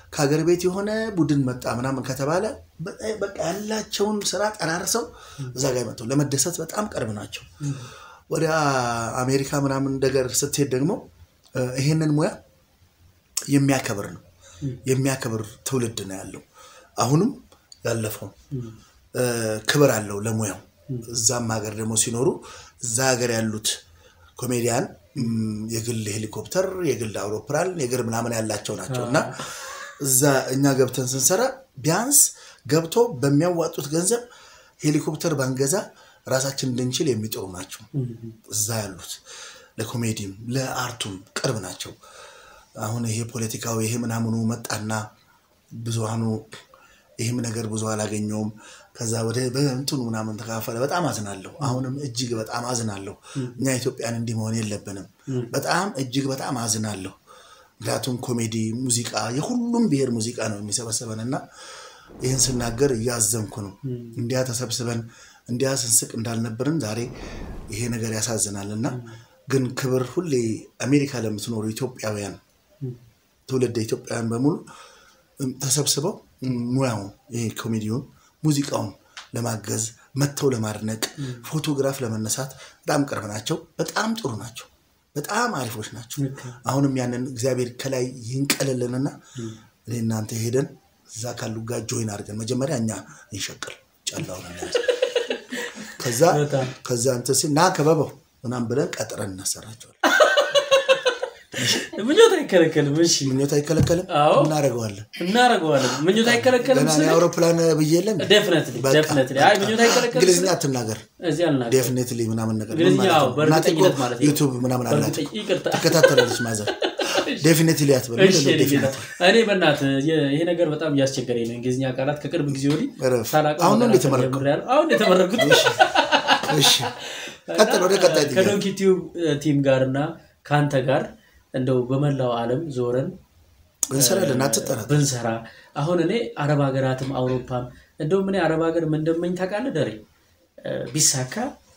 ከሀገር ቤት የሆነ ቡድን መጣ ምናምን ከተባለ በጣም በቃ ያላቸውን ስራ ጠራርሰው እዛ ጋር መጥተው ለመደሰት በጣም ቅርብ ናቸው። ወደ አሜሪካ ምናምን ነገር ስትሄድ ደግሞ እ፣ ይሄንን ሙያ የሚያከብር ነው የሚያከብር ትውልድ ነው ያለው። አሁንም ያለፈው እ፣ ክብር አለው ለሙያው። እዛም ሀገር ደግሞ ሲኖሩ እዛ ሀገር ያሉት ኮሜዲያን እም፣ የግል ሄሊኮፕተር፣ የግል አውሮፕላን፣ የግል ምናምን ያላቸው ናቸው እና እዛ እኛ ገብተን ስንሰራ ቢያንስ ገብቶ በሚያዋጡት ገንዘብ ሄሊኮፕተር ባንገዛ ራሳችን እንድንችል የሚጥሩ ናቸው። እዛ ያሉት ለኮሜዲም ለአርቱም ቅርብ ናቸው። አሁን ይሄ ፖለቲካው ይሄ ምናምኑ መጣና ብዙሃኑ ይህም ነገር ብዙ አላገኘውም። ከዛ ወደ በእንትኑ ምናምን ተካፈለ። በጣም አዝናለሁ። አሁንም እጅግ በጣም አዝናለሁ። እኛ ኢትዮጵያን እንዲህ መሆን የለብንም። በጣም እጅግ በጣም አዝናለሁ። ምክንያቱም ኮሜዲ፣ ሙዚቃ የሁሉም ብሔር ሙዚቃ ነው የሚሰበሰበን እና ይህን ስናገር እያዘንኩ ነው። እንዲያ ተሰብስበን እንዲያ ስንስቅ እንዳልነበርን ዛሬ ይሄ ነገር ያሳዝናል እና ግን ክብር ሁሌ አሜሪካ ለምትኖሩ ኢትዮጵያውያን ትውልደ ኢትዮጵያውያን በሙሉ እም፣ ተሰብስበው እም፣ ሙያውን ይሄ ኮሜዲውን ሙዚቃውን ለማገዝ መጥተው ለማድነቅ ፎቶግራፍ ለመነሳት በጣም ቅርብ ናቸው። በጣም ጥሩ ናቸው። በጣም አሪፎች ናቸው። አሁንም ያንን እግዚአብሔር ከላይ ይንቀልልንና እኔ እናንተ ሄደን እዛ ካሉ ጋር ጆይን አድርገን መጀመሪያ እኛ እንሸቅል ጨላውን እናንተ ከዛ በጣም ከዛ እንትን ሲል ና ከበበው ምናምን ብለን ቀጥረን እናሰራቸዋለን። ምኞት አይከለከልም። እሺ ምኞት አይከለከልም፣ አዎ። እናደርገዋለን። እናደርገዋለን። ምኞት አይከለከልም ገና እኔ ስል አውሮፕላን ብዬ የለም ዴፍነትሊ በቃ፣ ዴፍነትሊ አይ ምኞት አይከለከልም እንግሊዝኛ ስል አትናገር እዚህ አልናገርም። ዴፊኔትሊ ምናምን ነገር ምን እንግሊዝኛ ማለት አዎ፣ ነው? እናቴ እኮ በእርግጠኝነት ማለት ነው። ዩቱብ ምናምን አላት በእርግጠኝ- ይቅርታ ትከታተላለች ማዘር ዴፊኔትሊ አትበል እሺ ምንድን ነው እኔ ጌታ፣ definitely? እኔ በእናትህ የ- ይሄ ነገር በጣም እያስቸገረኝ ነው። እንግሊዝኛ ቃላት ከቅርብ ጊዜ ወዲህ እረፍ። ሳላውቀው አሁን ነው መናገር የተመረቅከው? ጀምሬያለሁ። አሁን ነው የተመረኩት። እሺ ቀጥል ወደ ቀጣይ ጥያቄ ከዶንኪ ቲዩብ ቲም ጋር እና ከአንተ ጋር እንደው በመላው ዓለም ዞረን እንሰራለን አትጠራት ብንሰራ አሁን እኔ አረብ ሀገራትም አውሮፓም እንደውም እኔ አረብ ሀገር ምን እንደመኝ ታውቃለህ ደሬ እ፣ ቢሳካ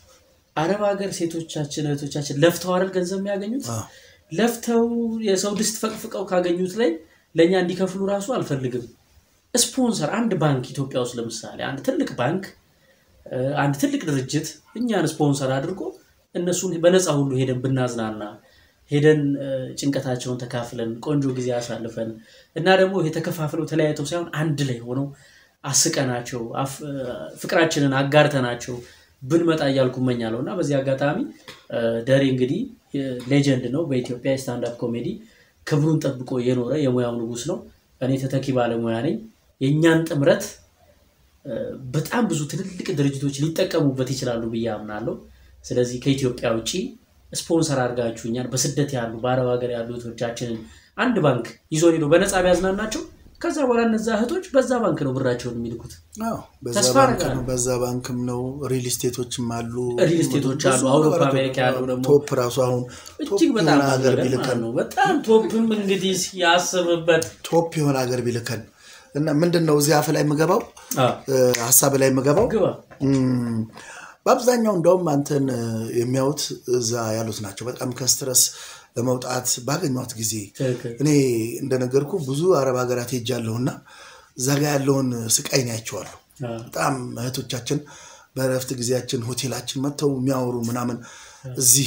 አረብ ሀገር ሴቶቻችን እህቶቻችን ለፍተው አይደል ገንዘብ የሚያገኙት አዎ። ለፍተው የሰው ድስት ፈቅፍቀው ካገኙት ላይ ለእኛ እንዲከፍሉ ራሱ አልፈልግም ስፖንሰር አንድ ባንክ ኢትዮጵያ ውስጥ ለምሳሌ አንድ ትልቅ ባንክ እ፣ አንድ ትልቅ ድርጅት እኛን ስፖንሰር አድርጎ እነሱን በነፃ ሁሉ ሄደን ብናዝናና ሄደን እ፣ ጭንቀታቸውን ተካፍለን ቆንጆ ጊዜ አሳልፈን እና ደግሞ የተከፋፍለው ተለያይተው ሳይሆን አንድ ላይ ሆነው አስቀናቸው አፍ- እ፣ ፍቅራችንን አጋርተናቸው ብንመጣ እያልኩ እመኛለሁ እና በዚህ አጋጣሚ እ፣ ደሬ እንግዲህ ሌጀንድ ነው በኢትዮጵያ የስታንዳፕ ኮሜዲ ክብሩን ጠብቆ የኖረ የሙያው ንጉስ ነው። እኔ ተተኪ ባለሙያ ነኝ። የእኛን ጥምረት እ፣ በጣም ብዙ ትልልቅ ድርጅቶች ሊጠቀሙበት ይችላሉ ብዬ አምናለሁ። ስለዚህ ከኢትዮጵያ ውጭ ስፖንሰር አድርጋችሁኛል። በስደት ያሉ በአረብ ሀገር ያሉ እህቶቻችንን አንድ ባንክ ይዞ ሄዶ በነፃ ቢያዝናናቸው ከዛ በኋላ እነዛ እህቶች በዛ ባንክ ነው ብራቸውን የሚልኩት። አዎ፣ በዛ ተስፋ ባንክ አደርጋለሁ። ነው በዛ ባንክም ነው ሪል ስቴቶችም አሉ ሪል ስቴቶች አሉ። ብዙ አውሮፓ ነገሮች አሜሪካ ያለው ደግሞ ቶፕ ራሱ አሁን ቶፕ እጅግ በጣም የሆነ ሀገር ሀገር ቢልከን ነው። በጣም ቶፕም እንግዲህ ያስብበት ቶፕ የሆነ ሀገር ቢልከን እና ምንድን ነው እዚህ አፍ ላይ የምገባው አ፣ እ፣ ሀሳብ ላይ የምገባው ግባ እም፣ በአብዛኛው እንደውም አንተን እ፣ የሚያዩት እዛ ያሉት ናቸው። በጣም ከስትረስ ለመውጣት ባገኟት ጊዜ ትክክል። እኔ እንደነገርኩ ብዙ አረብ ሀገራት ሄጃለሁ እና እዛ ጋ ያለውን ስቃይ ናያቸዋለሁ። አ፣ በጣም እህቶቻችን በእረፍት ጊዜያችን ሆቴላችን መጥተው የሚያወሩ ምናምን እዚህ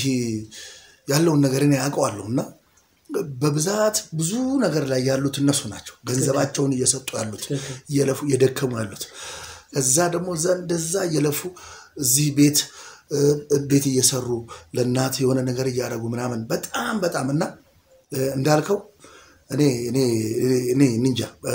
ያለውን ነገር እኔ ያውቀዋለሁ እና በብዛት ብዙ ነገር ላይ ያሉት እነሱ ናቸው። ገንዘባቸውን እየሰጡ ያሉት ትክክል። እየለፉ እየደከሙ ያሉት እዛ ደግሞ እዛ እንደዛ እየለፉ እዚህ ቤት እ፣ ቤት እየሰሩ ለእናት የሆነ ነገር እያደረጉ ምናምን በጣም በጣም እና እ፣ እንዳልከው እኔ እኔ እኔ እንጃ እ፣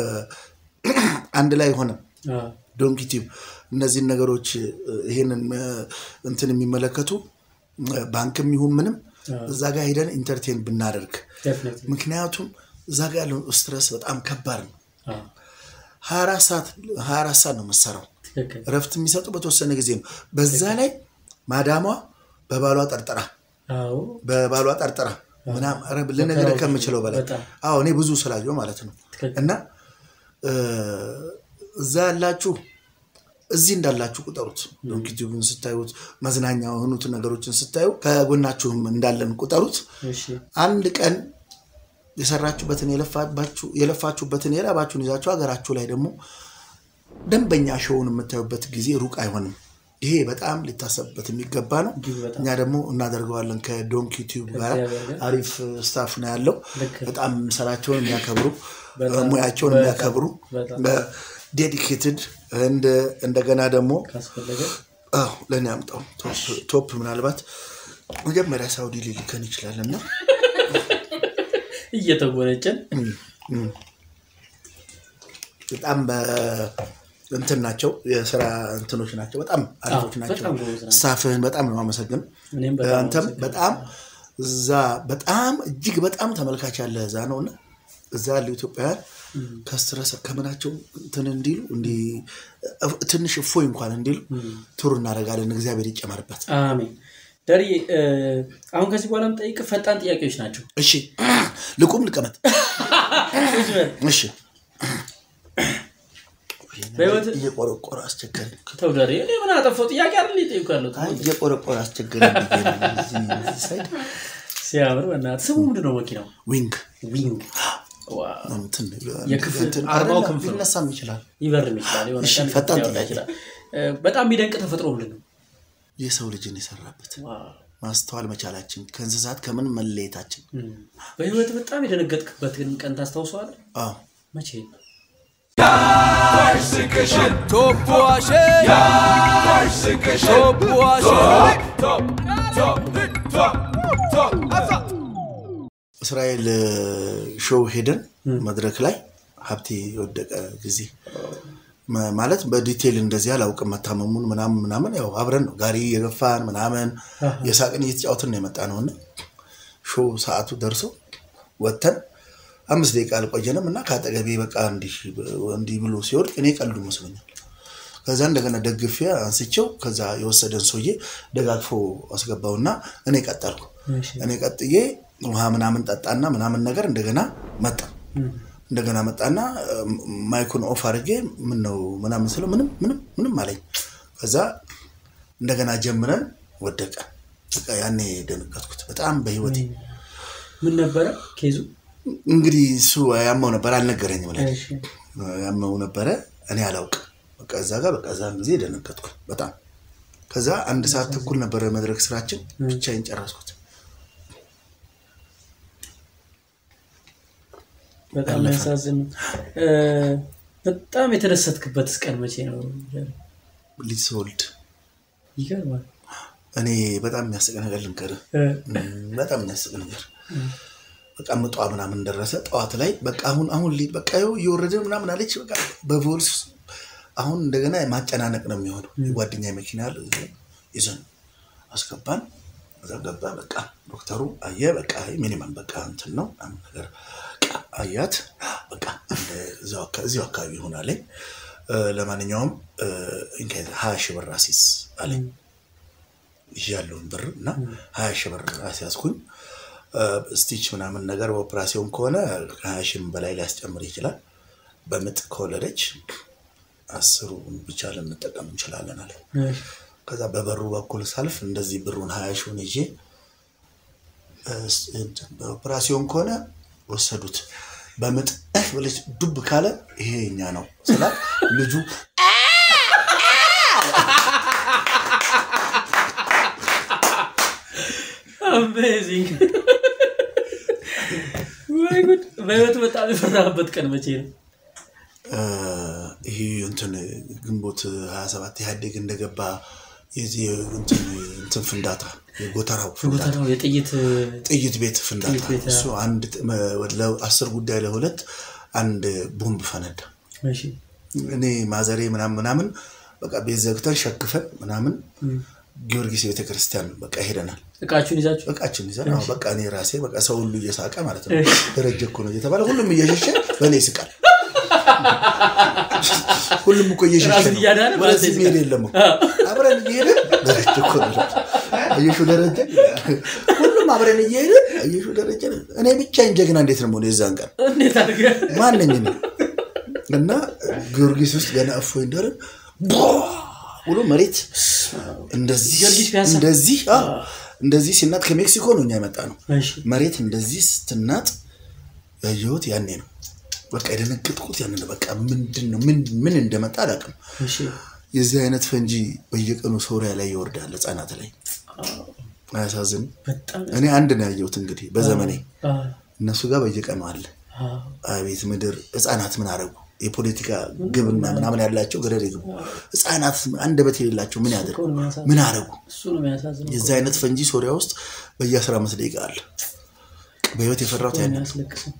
አንድ ላይ ሆነ አ፣ ዶንኪ ቲዩብ እነዚህን ነገሮች እ፣ ይሄንን እ፣ እንትን የሚመለከቱ እ፣ ባንክም ይሁን ምንም እዛ ጋር ሄደን ኢንተርቴን ብናደርግ definitely። ምክንያቱም እዛ ጋር ያለው ስትረስ በጣም ከባድ ነው። አ፣ 24 ሰዓት 24 ሰዓት ነው መሰራው። ትክክል። እረፍት የሚሰጡ በተወሰነ ጊዜ ነው። በዛ ላይ ማዳሟ በባሏ ጠርጥራ አዎ በባሏ ጠርጥራ ምናምን ኧረ ልነግርህ ከምችለው በላይ በጣም አዎ እኔ ብዙ ስላየው ማለት ነው። ትክክል። እና እ፣ እዛ ያላችሁ እዚህ እንዳላችሁ ቁጠሩት። ዶንኪቲዩብን ስታዩት መዝናኛ የሆኑትን ነገሮችን ስታዩ ከጎናችሁም እንዳለን ቁጠሩት። እሺ አንድ ቀን የሰራችሁበትን የለፋባችሁ- የለፋችሁበትን የላባችሁን ይዛችሁ ሀገራችሁ ላይ ደግሞ ደንበኛ ሾውን የምታዩበት ጊዜ ሩቅ አይሆንም። ይሄ በጣም ሊታሰብበት የሚገባ ነው። እጅግ በጣም እኛ ደግሞ እናደርገዋለን ከዶንኪ ቲዩብ ጋር ከእግዚአብሔር ጋር። አሪፍ ስታፍ ነው ያለው። ልክ ነው። በጣም ስራቸውን የሚያከብሩ በጣም ሙያቸውን በጣም የሚያከብሩ በጣም ዴዲኬትድ እንደገና ደግሞ ካስፈለገ አዎ ለእኔ አምጣው ቶፕ- ቶፕ ምናልባት መጀመሪያ ሳውዲ ሊልከን ይችላል እና እየተጎነጨን በጣም በ- እንትን ናቸው የስራ እንትኖች ናቸው። በጣም አሪፎች አዎ፣ ናቸው። በጣም ጎበዝ ናቸው። ስታፍህን በጣም ነው የማመሰግን። እኔም በጣም አንተም አመሰግናለሁ። በጣም እዛ በጣም እጅግ በጣም ተመልካች ያለ እዛ ነው እና እዛ ያሉ ኢትዮጵያውያን ከስትረስ ከምናቸው እንትን እንዲሉ እንዲ ትንሽ እፎይ እንኳን እንዲሉ ቱር እናደርጋለን። እግዚአብሔር ይጨመርበት። አሜን። ዳሪ አሁን ከዚህ በኋላ የምጠይቅህ ፈጣን ጥያቄዎች ናቸው። እሺ ልቁም ልቀመጥ። እሺ በህይወት እየቆረቆረ አስቸገረኝ። ተው ዳሪ፣ እኔ ምን አጠፋው? ጥያቄ አይደል የጠየኩህ ያለሁት? አይ እየቆረቆረ አስቸገረኝ ብዬ ነው እዚህ እዚህ ሳይድ ሲያምር በእናትህ። ስሙ ምንድን ነው መኪናው? ዊንግ ዊንግ ዋው። እንትን የክፍል እንትን አርማው አይደለም፣ ክንፍ ነው። ሊነሳም ይችላል። ይበርም ይችላል። የሆነ እሺ፣ ቀን ፈጣን ሊያወጣ ጥያቄ። ይችላል። እ፣ በጣም የሚደንቅ ተፈጥሮ ምንድን ነው? የሰው ልጅን የሰራበት ዋው። ማስተዋል መቻላችን ከእንስሳት ከምን መለየታችን። እም። በህይወት በጣም የደነገጥክበትን ቀን ታስታውሰዋለህ? አዎ መቼ? እስራኤል ሾው ሄደን መድረክ ላይ ሀብቴ የወደቀ ጊዜ መ- ማለት በዲቴይል እንደዚህ አላውቅም። መታመሙን ምናምን ምናምን ያው አብረን ነው ጋሪ የገፋን ምናምን የሳቅን እየተጫወትን ነው የመጣ ነው እና ሾው ሰዓቱ ደርሶ ወጥተን አምስት ደቂቃ አልቆየንም እና ከአጠገቤ በቃ እንዲህ እንዲህ ብሎ ሲወድቅ እኔ ቀልዱ መስሎኛል። ከዛ እንደገና ደግፌ አንስቼው ከዛ የወሰደን ሰውዬ ደጋግፎ አስገባውና እኔ ቀጠልኩ። እሺ። እኔ ቀጥዬ ውሃ ምናምን ጠጣና ምናምን ነገር እንደገና መጣ እም። እንደገና መጣና እ፣ ማይኩን ኦፍ አድርጌ ምን ነው ምናምን ስለው ምንም ምንም ምንም አለኝ። ከዛ እንደገና ጀምረን ወደቀ። በቃ ያኔ ደነገጥኩት በጣም በህይወቴ። ምን ነበረ ኬዙ? እንግዲህ እሱ ያመው ነበር አልነገረኝም። ላይ እሺ። ያመው ነበረ እኔ አላውቅም። በቃ እዛ ጋር በቃ እዛን ጊዜ ደነገጥኩ በጣም። ከዛ አንድ ሰዓት ተኩል ነበረ መድረክ ስራችን፣ ብቻዬን ጨረስኩት። በጣም ያሳዝን። እ፣ በጣም የተደሰትክበትስ ቀን መቼ ነው? ልጅ ስወልድ ይገርማል። እኔ በጣም የሚያስቅ ነገር ልንገርህ። እ፣ እም፣ በጣም የሚያስቅ ነገር በቃ ምጧ ምናምን ደረሰ። ጠዋት ላይ በቃ አሁን አሁን ሊ- በቃ ይኸው እየወረደ ምናምን አለች። በቃ በቮልስ አሁን እንደገና ማጨናነቅ ነው የሚሆነው። የጓደኛ መኪና ያለ ይዘን አስገባን። እዛ ገባ። በቃ ዶክተሩ አየ። በቃ ሚኒመም በቃ እንትን ነው ምናምን ነገር በቃ አያት። በቃ እንደ እዛው አካ- እዚሁ አካባቢ ይሆናለኝ። ለማንኛውም እ፣ እንከ- ሀያ ሺህ ብር አሲዝ አለኝ ይዤ ያለውን ብር እና ሀያ ሺህ ብር አስያዝኩኝ። እ፣ ስቲች ምናምን ነገር በኦፕራሲዮን ከሆነ ከሀያ ሺህም በላይ ሊያስጨምር ይችላል። በምጥ ከወለደች አስሩ ብቻ ልንጠቀም እንችላለን አለ። እሺ። ከዛ በበሩ በኩል ሳልፍ እንደዚህ ብሩን ሀያ ሺውን ይዤ እ፣ እንትን በኦፕራሲዮን ከሆነ ወሰዱት። በምጥ እህ ብለች ዱብ ካለ ይሄ የኛ ነው ስላት ልጁ አሜዚንግ ወይ ጉድ! በህይወት በጣም የፈራህበት ቀን መቼ ነው? እ፣ ይሄ እንትን ግንቦት 27 ኢህአዴግ እንደገባ የዚህ እንትን እንትን ፍንዳታ የጎተራው ፍንዳታ ቦታው የጥይት ጥይት ቤት ፍንዳታ ጥይት ቤት፣ እሱ አንድ ጥ- መ- ለአስር ጉዳይ ለሁለት አንድ ቦምብ ፈነዳ። እሺ። እኔ ማዘሬ ምናምን ምናምን በቃ ቤት ዘግተን ሸክፈን ምናምን ጊዮርጊስ ቤተክርስቲያን በቃ ሄደናል። እቃችሁን ይዛችሁ እቃችን ይዘን አዎ፣ በቃ እኔ ራሴ በቃ ሰው ሁሉ እየሳቀ ማለት ነው። ደረጀ እኮ ነው እየተባለ ሁሉም እየሸሸ በእኔ ይስቃል። ሁሉም እኮ እየሸሸ ራስን ነው። እያዳነ በአንተ ወደዚህ ይስቃል። መሄድ የለም እኮ አብረን እየሄድን ደረጀ እኮ ነው አየሹ ደረጀ ሁሉም አብረን እየሄድን አየሹ ደረጀ እኔ ብቻዬን ጀግና እንዴት ነው የሆነ የዛን ቀን እንዴት አድርገህ ማንኝ ነው እና ጊዮርጊስ ውስጥ ገና እፎይ እንደርን ብሎ መሬት እንደዚህ ጊዮርጊስ ፒያሳ? እንደዚህ አዎ፣ እንደዚህ ሲናጥ ከሜክሲኮ ነው እኛ የመጣ ነው። እሺ። መሬት እንደዚህ ስትናጥ ያየሁት ያኔ ነው። በቃ የደነገጥኩት ያን ነው። በቃ ምንድን ነው ምን ምን እንደመጣ አላውቅም። እሺ የዚህ አይነት ፈንጂ በየቀኑ ሶሪያ ላይ ይወርዳል፣ ህጻናት ላይ አያሳዝን? በጣም እኔ አንድ ነው ያየሁት እንግዲህ በዘመኔ አ እነሱ ጋር በየቀኑ አለ። አ አቤት ምድር! ህጻናት ምን አረጉ? የፖለቲካ ግብና ምናምን ያላቸው ገደል ይግቡ። ህጻናት አንደበት የሌላቸው ምን ያደርጉ? እኮ ነው የሚያሳዝነው። ምን አረጉ? እሱ ነው የሚያሳዝነው። የዚህ አይነት ፈንጂ ሶሪያ ውስጥ በየአስራ አምስት ደቂቃ አለ። በህይወት የፈራሁት ያን የሚያስለቅሰው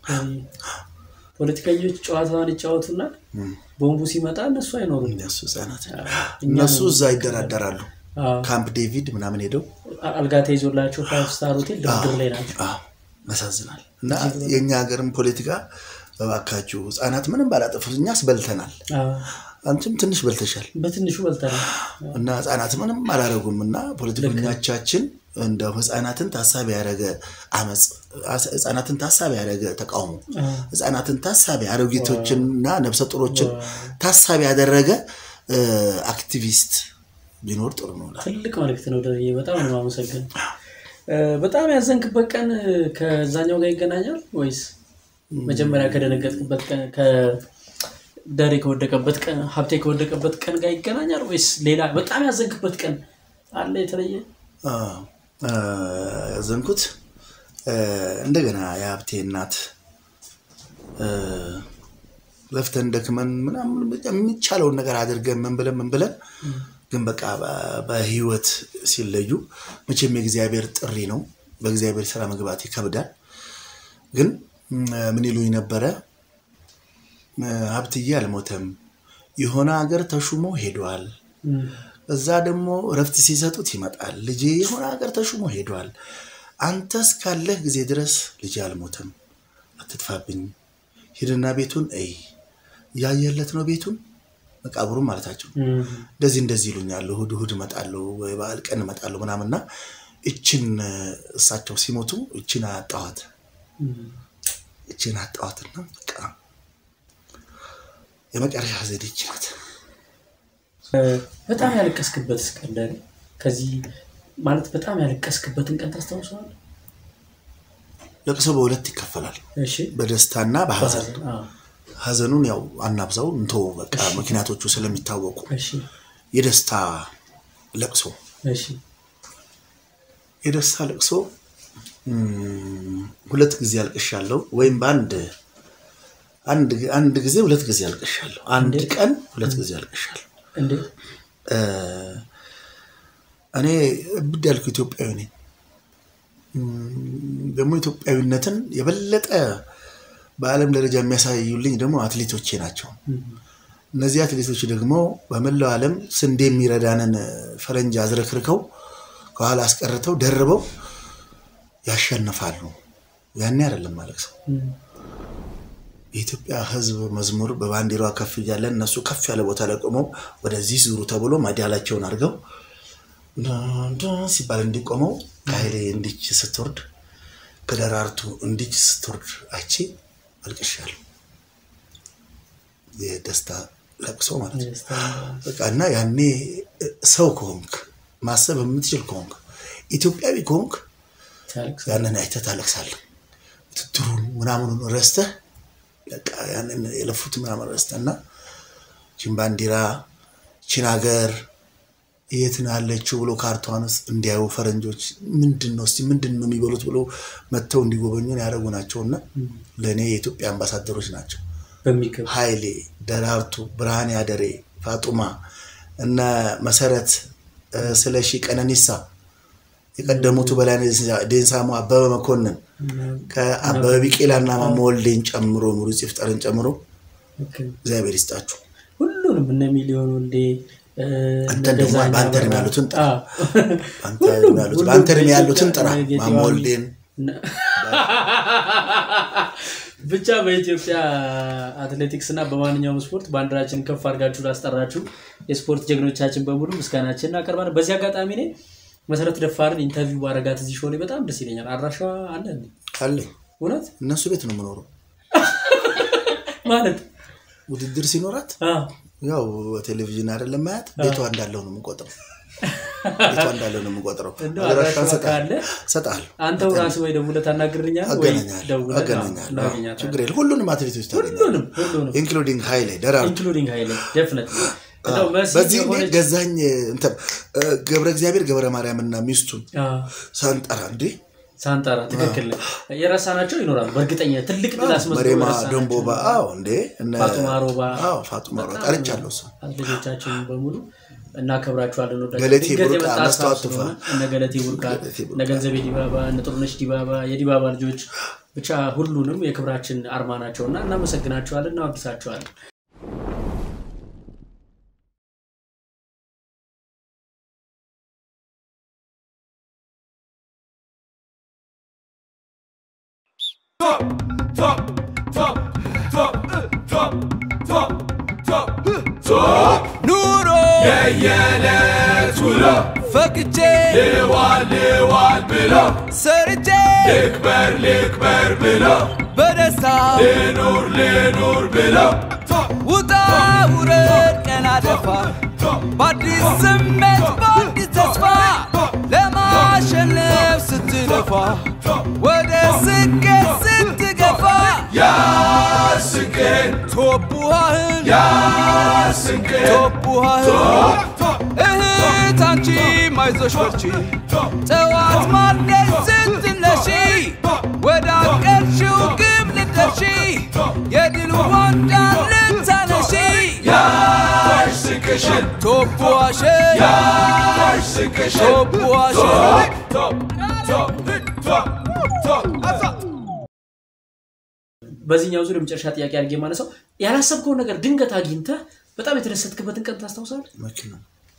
ፖለቲከኞች ጨዋታዋን ይጫወቱና ቦምቡ ሲመጣ እነሱ አይኖሩም። እነሱ ህጻናት እኛ እነሱ እዛ ይደራደራሉ። አዎ፣ ካምፕ ዴቪድ ምናምን ሄደው አልጋ ተይዞላቸው ፋይቭ ስታር ሆቴል ድርድር ላይ ናቸው። አዎ፣ ያሳዝናል። እና የእኛ ሀገርም ፖለቲካ እባካችሁ ህጻናት ምንም ባላጠፉት እኛስ በልተናል፣ አዎ፣ አንቺም ትንሽ በልተሻል በትንሹ በልተናል። እና ህጻናት ምንም አላረጉም። እና ፖለቲከኞቻችን እንደው ህጻናትን ታሳቢ ያደረገ አመፅ፣ ህጻናትን ታሳቢ ያደረገ ተቃውሞ፣ አዎ፣ ህጻናትን ታሳቢ አሮጊቶችንና ነብሰ ጡሮችን ታሳቢ ያደረገ እ፣ አክቲቪስት ቢኖር ጥሩ ነው። እላለሁ። ትልቅ መልእክት ነው ደርዬ፣ በጣም ነው የማመሰግን። በጣም ያዘንክበት ቀን ከዛኛው ጋር ይገናኛል ወይስ መጀመሪያ ከደነገጥክበት ቀን ከደሬ ከወደቀበት ቀን ሀብቴ ከወደቀበት ቀን ጋር ይገናኛል ወይስ ሌላ በጣም ያዘንክበት ቀን አለ የተለየ? አዎ፣ እ፣ ያዘንኩት እ፣ እንደገና የሀብቴ እናት እ፣ ለፍተን ደክመን ምናምን በቃ የሚቻለውን ነገር አድርገን ምን ብለን ምን ብለን ግን በቃ በ- በህይወት ሲለዩ መቼም የእግዚአብሔር ጥሪ ነው። በእግዚአብሔር ስራ መግባት ይከብዳል። ግን ም፣ ምን ይሉኝ ነበረ እ፣ ሀብትዬ አልሞተም፣ የሆነ ሀገር ተሹሞ ሄዷል እም፣ እዛ ደግሞ እረፍት ሲሰጡት ይመጣል። ልጄ የሆነ ሀገር ተሹሞ ሄዷል። አንተ እስካለህ ጊዜ ድረስ ልጄ አልሞተም፣ አትጥፋብኝ። ሂድና ቤቱን እይ። ያየለት ነው ቤቱን መቃብሩን ማለታቸው። እም፣ እንደዚህ እንደዚህ ይሉኛል። እሑድ እሑድ እመጣለሁ ወይ በዓል ቀን እመጣለሁ ምናምንና እችን እሳቸው ሲሞቱ እችን አጣኋት እም። እችን አጣኋትና በቃ የመጨረሻ ዘዴ ይች ናት። በጣም ያለቀስክበት ቀን ደሬ፣ ከዚህ ማለት በጣም ያለቀስክበትን ቀን ታስታውሰዋለህ? ለቅሶ በሁለት ይከፈላል፣ እሺ በደስታና በሀዘን በሀዘን፣ አዎ፣ ሀዘኑን ያው አናብዛው እንቶ በቃ ምክንያቶቹ ስለሚታወቁ እሺ የደስታ ለቅሶ እሺ የደስታ ለቅሶ እም፣ ሁለት ጊዜ አልቅሻለሁ። ወይም በአንድ አንድ አንድ ጊዜ ሁለት ጊዜ አልቅሻለሁ። አንድ ቀን ሁለት ጊዜ አልቅሻለሁ። እንዴት? እ፣ እኔ እብድ ያልኩ ኢትዮጵያዊ ነኝ። እም፣ ደግሞ ኢትዮጵያዊነትን የበለጠ በዓለም ደረጃ የሚያሳዩልኝ ደግሞ አትሌቶቼ ናቸው። እም፣ እነዚህ አትሌቶች ደግሞ በመላው ዓለም ስንዴ የሚረዳንን ፈረንጅ አዝረክርከው ከኋላ አስቀርተው ደርበው ያሸንፋሉ። ያኔ አይደለም ማለት ሰው እም፣ የኢትዮጵያ ሕዝብ መዝሙር በባንዲራዋ ከፍ እያለ እነሱ ከፍ ያለ ቦታ ላይ ቆመው ወደዚህ ዙሩ ተብሎ ማዲያላቸውን አድርገው ዳን ዳን ሲባል እንዲቆመው ከኃይሌ እንዲች ስትወርድ ከደራርቱ እንዲች ስትወርድ አይቼ አልቅሻለሁ። የደስታ ለቅሶ ማለት ነው። የደስታ በቃ እና ያኔ ሰው ከሆንክ ማሰብ የምትችል ከሆንክ ኢትዮጵያዊ ከሆንክ ታለቅስ ያንን አይተህ ታለቅሳለህ። ውድድሩን ምናምኑን ረስተህ በቃ ያንን የለፉት ምናምን ረስተህ እና ቺን ባንዲራ ቺን ሀገር የት ነው ያለችው ብሎ ካርቷን ውስጥ እንዲያዩ ፈረንጆች ምንድን ነው እስቲ ምንድን ነው የሚበሉት ብሎ መጥተው እንዲጎበኙን ያደረጉ ናቸው እና ለእኔ የኢትዮጵያ አምባሳደሮች ናቸው። በሚገባ ኃይሌ፣ ደራርቱ፣ ብርሃኔ አደሬ፣ ፋጡማ እነ መሰረት እ፣ ስለሺ፣ ቀነኒሳ የቀደሙቱ በላይነህ ዴንሳሞ፣ አበበ መኮንን ከአበበ ቢቄላና ማሞ ወልዴን ጨምሮ ሙሉ ይፍጠርን ጨምሮ ኦኬ። እግዚአብሔር ይስጣችሁ። ሁሉንም እነ ሚሊዮን ወልዴ እ፣ አንተ እነ ደግሞ ገዛኸኝ በአንተ እድሜ አበራ። ያሉትን ጥራ። አዎ። በአንተ እድሜ ያሉትን- ሁሉም በአንተ እድሜ ያሉትን ጥራ። በኢትዮጵያ ጌጤ ማሞ ዋሚ- ወልዴን ብቻ በኢትዮጵያ አትሌቲክስ እና በማንኛውም ስፖርት ባንዲራችንን ከፍ አድርጋችሁ ላስጠራችሁ የስፖርት ጀግኖቻችን በሙሉ ምስጋናችን እናቀርባለን። በዚህ አጋጣሚ እኔ መሰረት ደፋርን ኢንተርቪው ባረጋት እዚህ ሾው ላይ በጣም ደስ ይለኛል። አድራሻዋ አለ እንዴ? አለኝ። እውነት እነሱ ቤት ነው የምኖረው። ማለት ውድድር ሲኖራት አዎ። ያው ቴሌቪዥን አይደለም ማያት ቤቷ እንዳለው ነው የምንቆጥረው። ቤቷ እንዳለ ነው የምቆጥረው። እንደው አድራሻዋን አድራሻዋ ካለ እሰጥሃለሁ፣ አንተው ራስህ ወይ ደውለህ ታናግረኛለህ ወይ አገናኛለሁ፣ ደውለህ አገናኛለሁ። አዎ፣ እናገኛታለን። ችግር የለም። ሁሉንም አትሌቶች ታገኛለህ፣ ሁሉንም ሁሉንም ኢንክሉዲንግ ሀይሌ ደራርቱ ኢንክሉዲንግ ሀይሌ ደፍነት እንደው መሲ በዚህ እኔ የሆነች ገዛኝ እንትን እ፣ ገብረ እግዚአብሔር ገብረ ማርያምና ሚስቱን አዎ፣ ሳንጠራ እንዴ ሳንጠራ ትክክል ነህ። የረሳናቸው ይኖራሉ በእርግጠኛ ትልቅ ድል አስመዝግበው መሬማ የረሳናቸው ደንቦባ አዎ እንዴ እነ ፋጡማ ሮባ አዎ ፋጡማ ሮባ ጠርቻለሁ እሱ አትሌቶቻችንን በሙሉ እናከብራችኋለን። እንወዳለን። ገለቴ ድንገት ቡርቃ፣ የመጣ ሀሳብ መስታወት ቱፋ። ስለሆነ እነ ገለቴ ቡርቃ፣ ገለቴ ቡርቃ። እነ ገንዘቤ ዲባባ፣ እነ ጥሩነሽ ዲባባ፣ የዲባባ ልጆች ብቻ ሁሉንም የክብራችን አርማ ናቸውና እናመሰግናቸዋለን፣ እናወድሳቸዋለን። ኑሮ የየዕለት ውሎ ፈቅቼ ልዋል ልዋል ብሎ ሰርቼ ልክበር ልክበር ብሎ በደስታ ልኑር ልኑር ብሎ ውጣ ውረድ ቀና ደፋ በአዲስ ስሜት በአዲስ ተስፋ ለማሸነፍ ስትለፋ ወደ ስኬት ስትገፋ ያስንቅን ቶቡሃህን ያስንቅን ቶቡሃህን እህት አንቺ ማይዞሽ በርቺ ጠዋት ማልደሽ ስትነሺ ወደ አቀርሽው ግብ ልትደርሺ የድል ዋንጫ ልታነሺ ያሽ ስንቅሽን ቶቡሃሽን ያሽ ስንቅሽን ቶቡሃሽን በዚህኛው ዙር የመጨረሻ ጥያቄ አድርጌ የማነሳው ያላሰብከውን ነገር ድንገት አግኝተህ በጣም የተደሰትክበትን ቀን ታስታውሳለህ? መኪና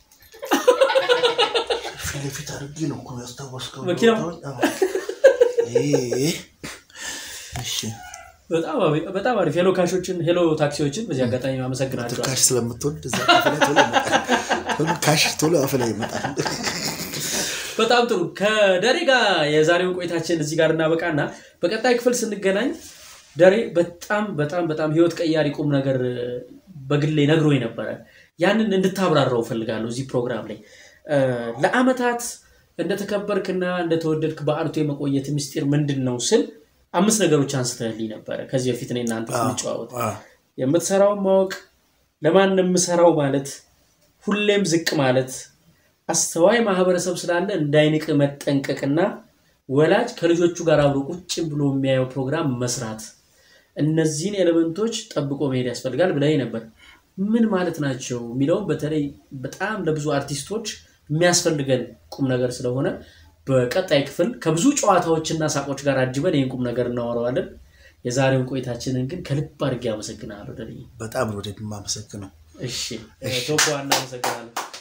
ፊት ለፊት አድርጌ ነው እኮ ያስታወስከው። መኪናው? አዎ። ይሄ እሺ በጣም አሪ- በጣም አሪፍ ሄሎ ካሾችን ሄሎ ታክሲዎችን በዚህ አጋጣሚ አመሰግናቸዋል። ካሽ ስለምትወድ እዛ አፍ ላይ ቶሎ ይመጣል። ቶሎ ካሽ ቶሎ አፍ ላይ ይመጣል። በጣም ጥሩ። ከደሬ ጋር የዛሬውን ቆይታችን እዚህ ጋር እናበቃና በቀጣይ ክፍል ስንገናኝ ደሬ በጣም በጣም በጣም ህይወት ቀያሪ ቁም ነገር በግሌ ነግሮኝ ነበረ። ያንን እንድታብራራው እፈልጋለሁ እዚህ ፕሮግራም ላይ እ፣ ለአመታት እንደተከበርክና እንደተወደድክ በአርቱ የመቆየት ምስጢር ምንድን ነው ስል አምስት ነገሮች አንስተህልኝ ነበረ ከዚህ በፊት እኔ እናንተ ስንጨዋወት አዎ። የምትሰራውን ማወቅ፣ ለማን የምሰራው ማለት፣ ሁሌም ዝቅ ማለት፣ አስተዋይ ማህበረሰብ ስላለ እንዳይንቅ መጠንቀቅና ወላጅ ከልጆቹ ጋር አብሮ ቁጭ ብሎ የሚያየው ፕሮግራም መስራት፣ እነዚህን ኤሌመንቶች ጠብቆ መሄድ ያስፈልጋል ብለህ ነበር። ምን ማለት ናቸው የሚለውም በተለይ በጣም ለብዙ አርቲስቶች የሚያስፈልገን ቁም ነገር ስለሆነ በቀጣይ ክፍል ከብዙ ጨዋታዎችና ሳቆች ጋር አጅበን ይህን ቁም ነገር እናወራዋለን። የዛሬውን ቆይታችንን ግን ከልብ አድርጌ አመሰግናለሁ። ደልዬ በጣም ነው ወደ የማመሰግነው። እሺ ቶኮ እናመሰግናለን።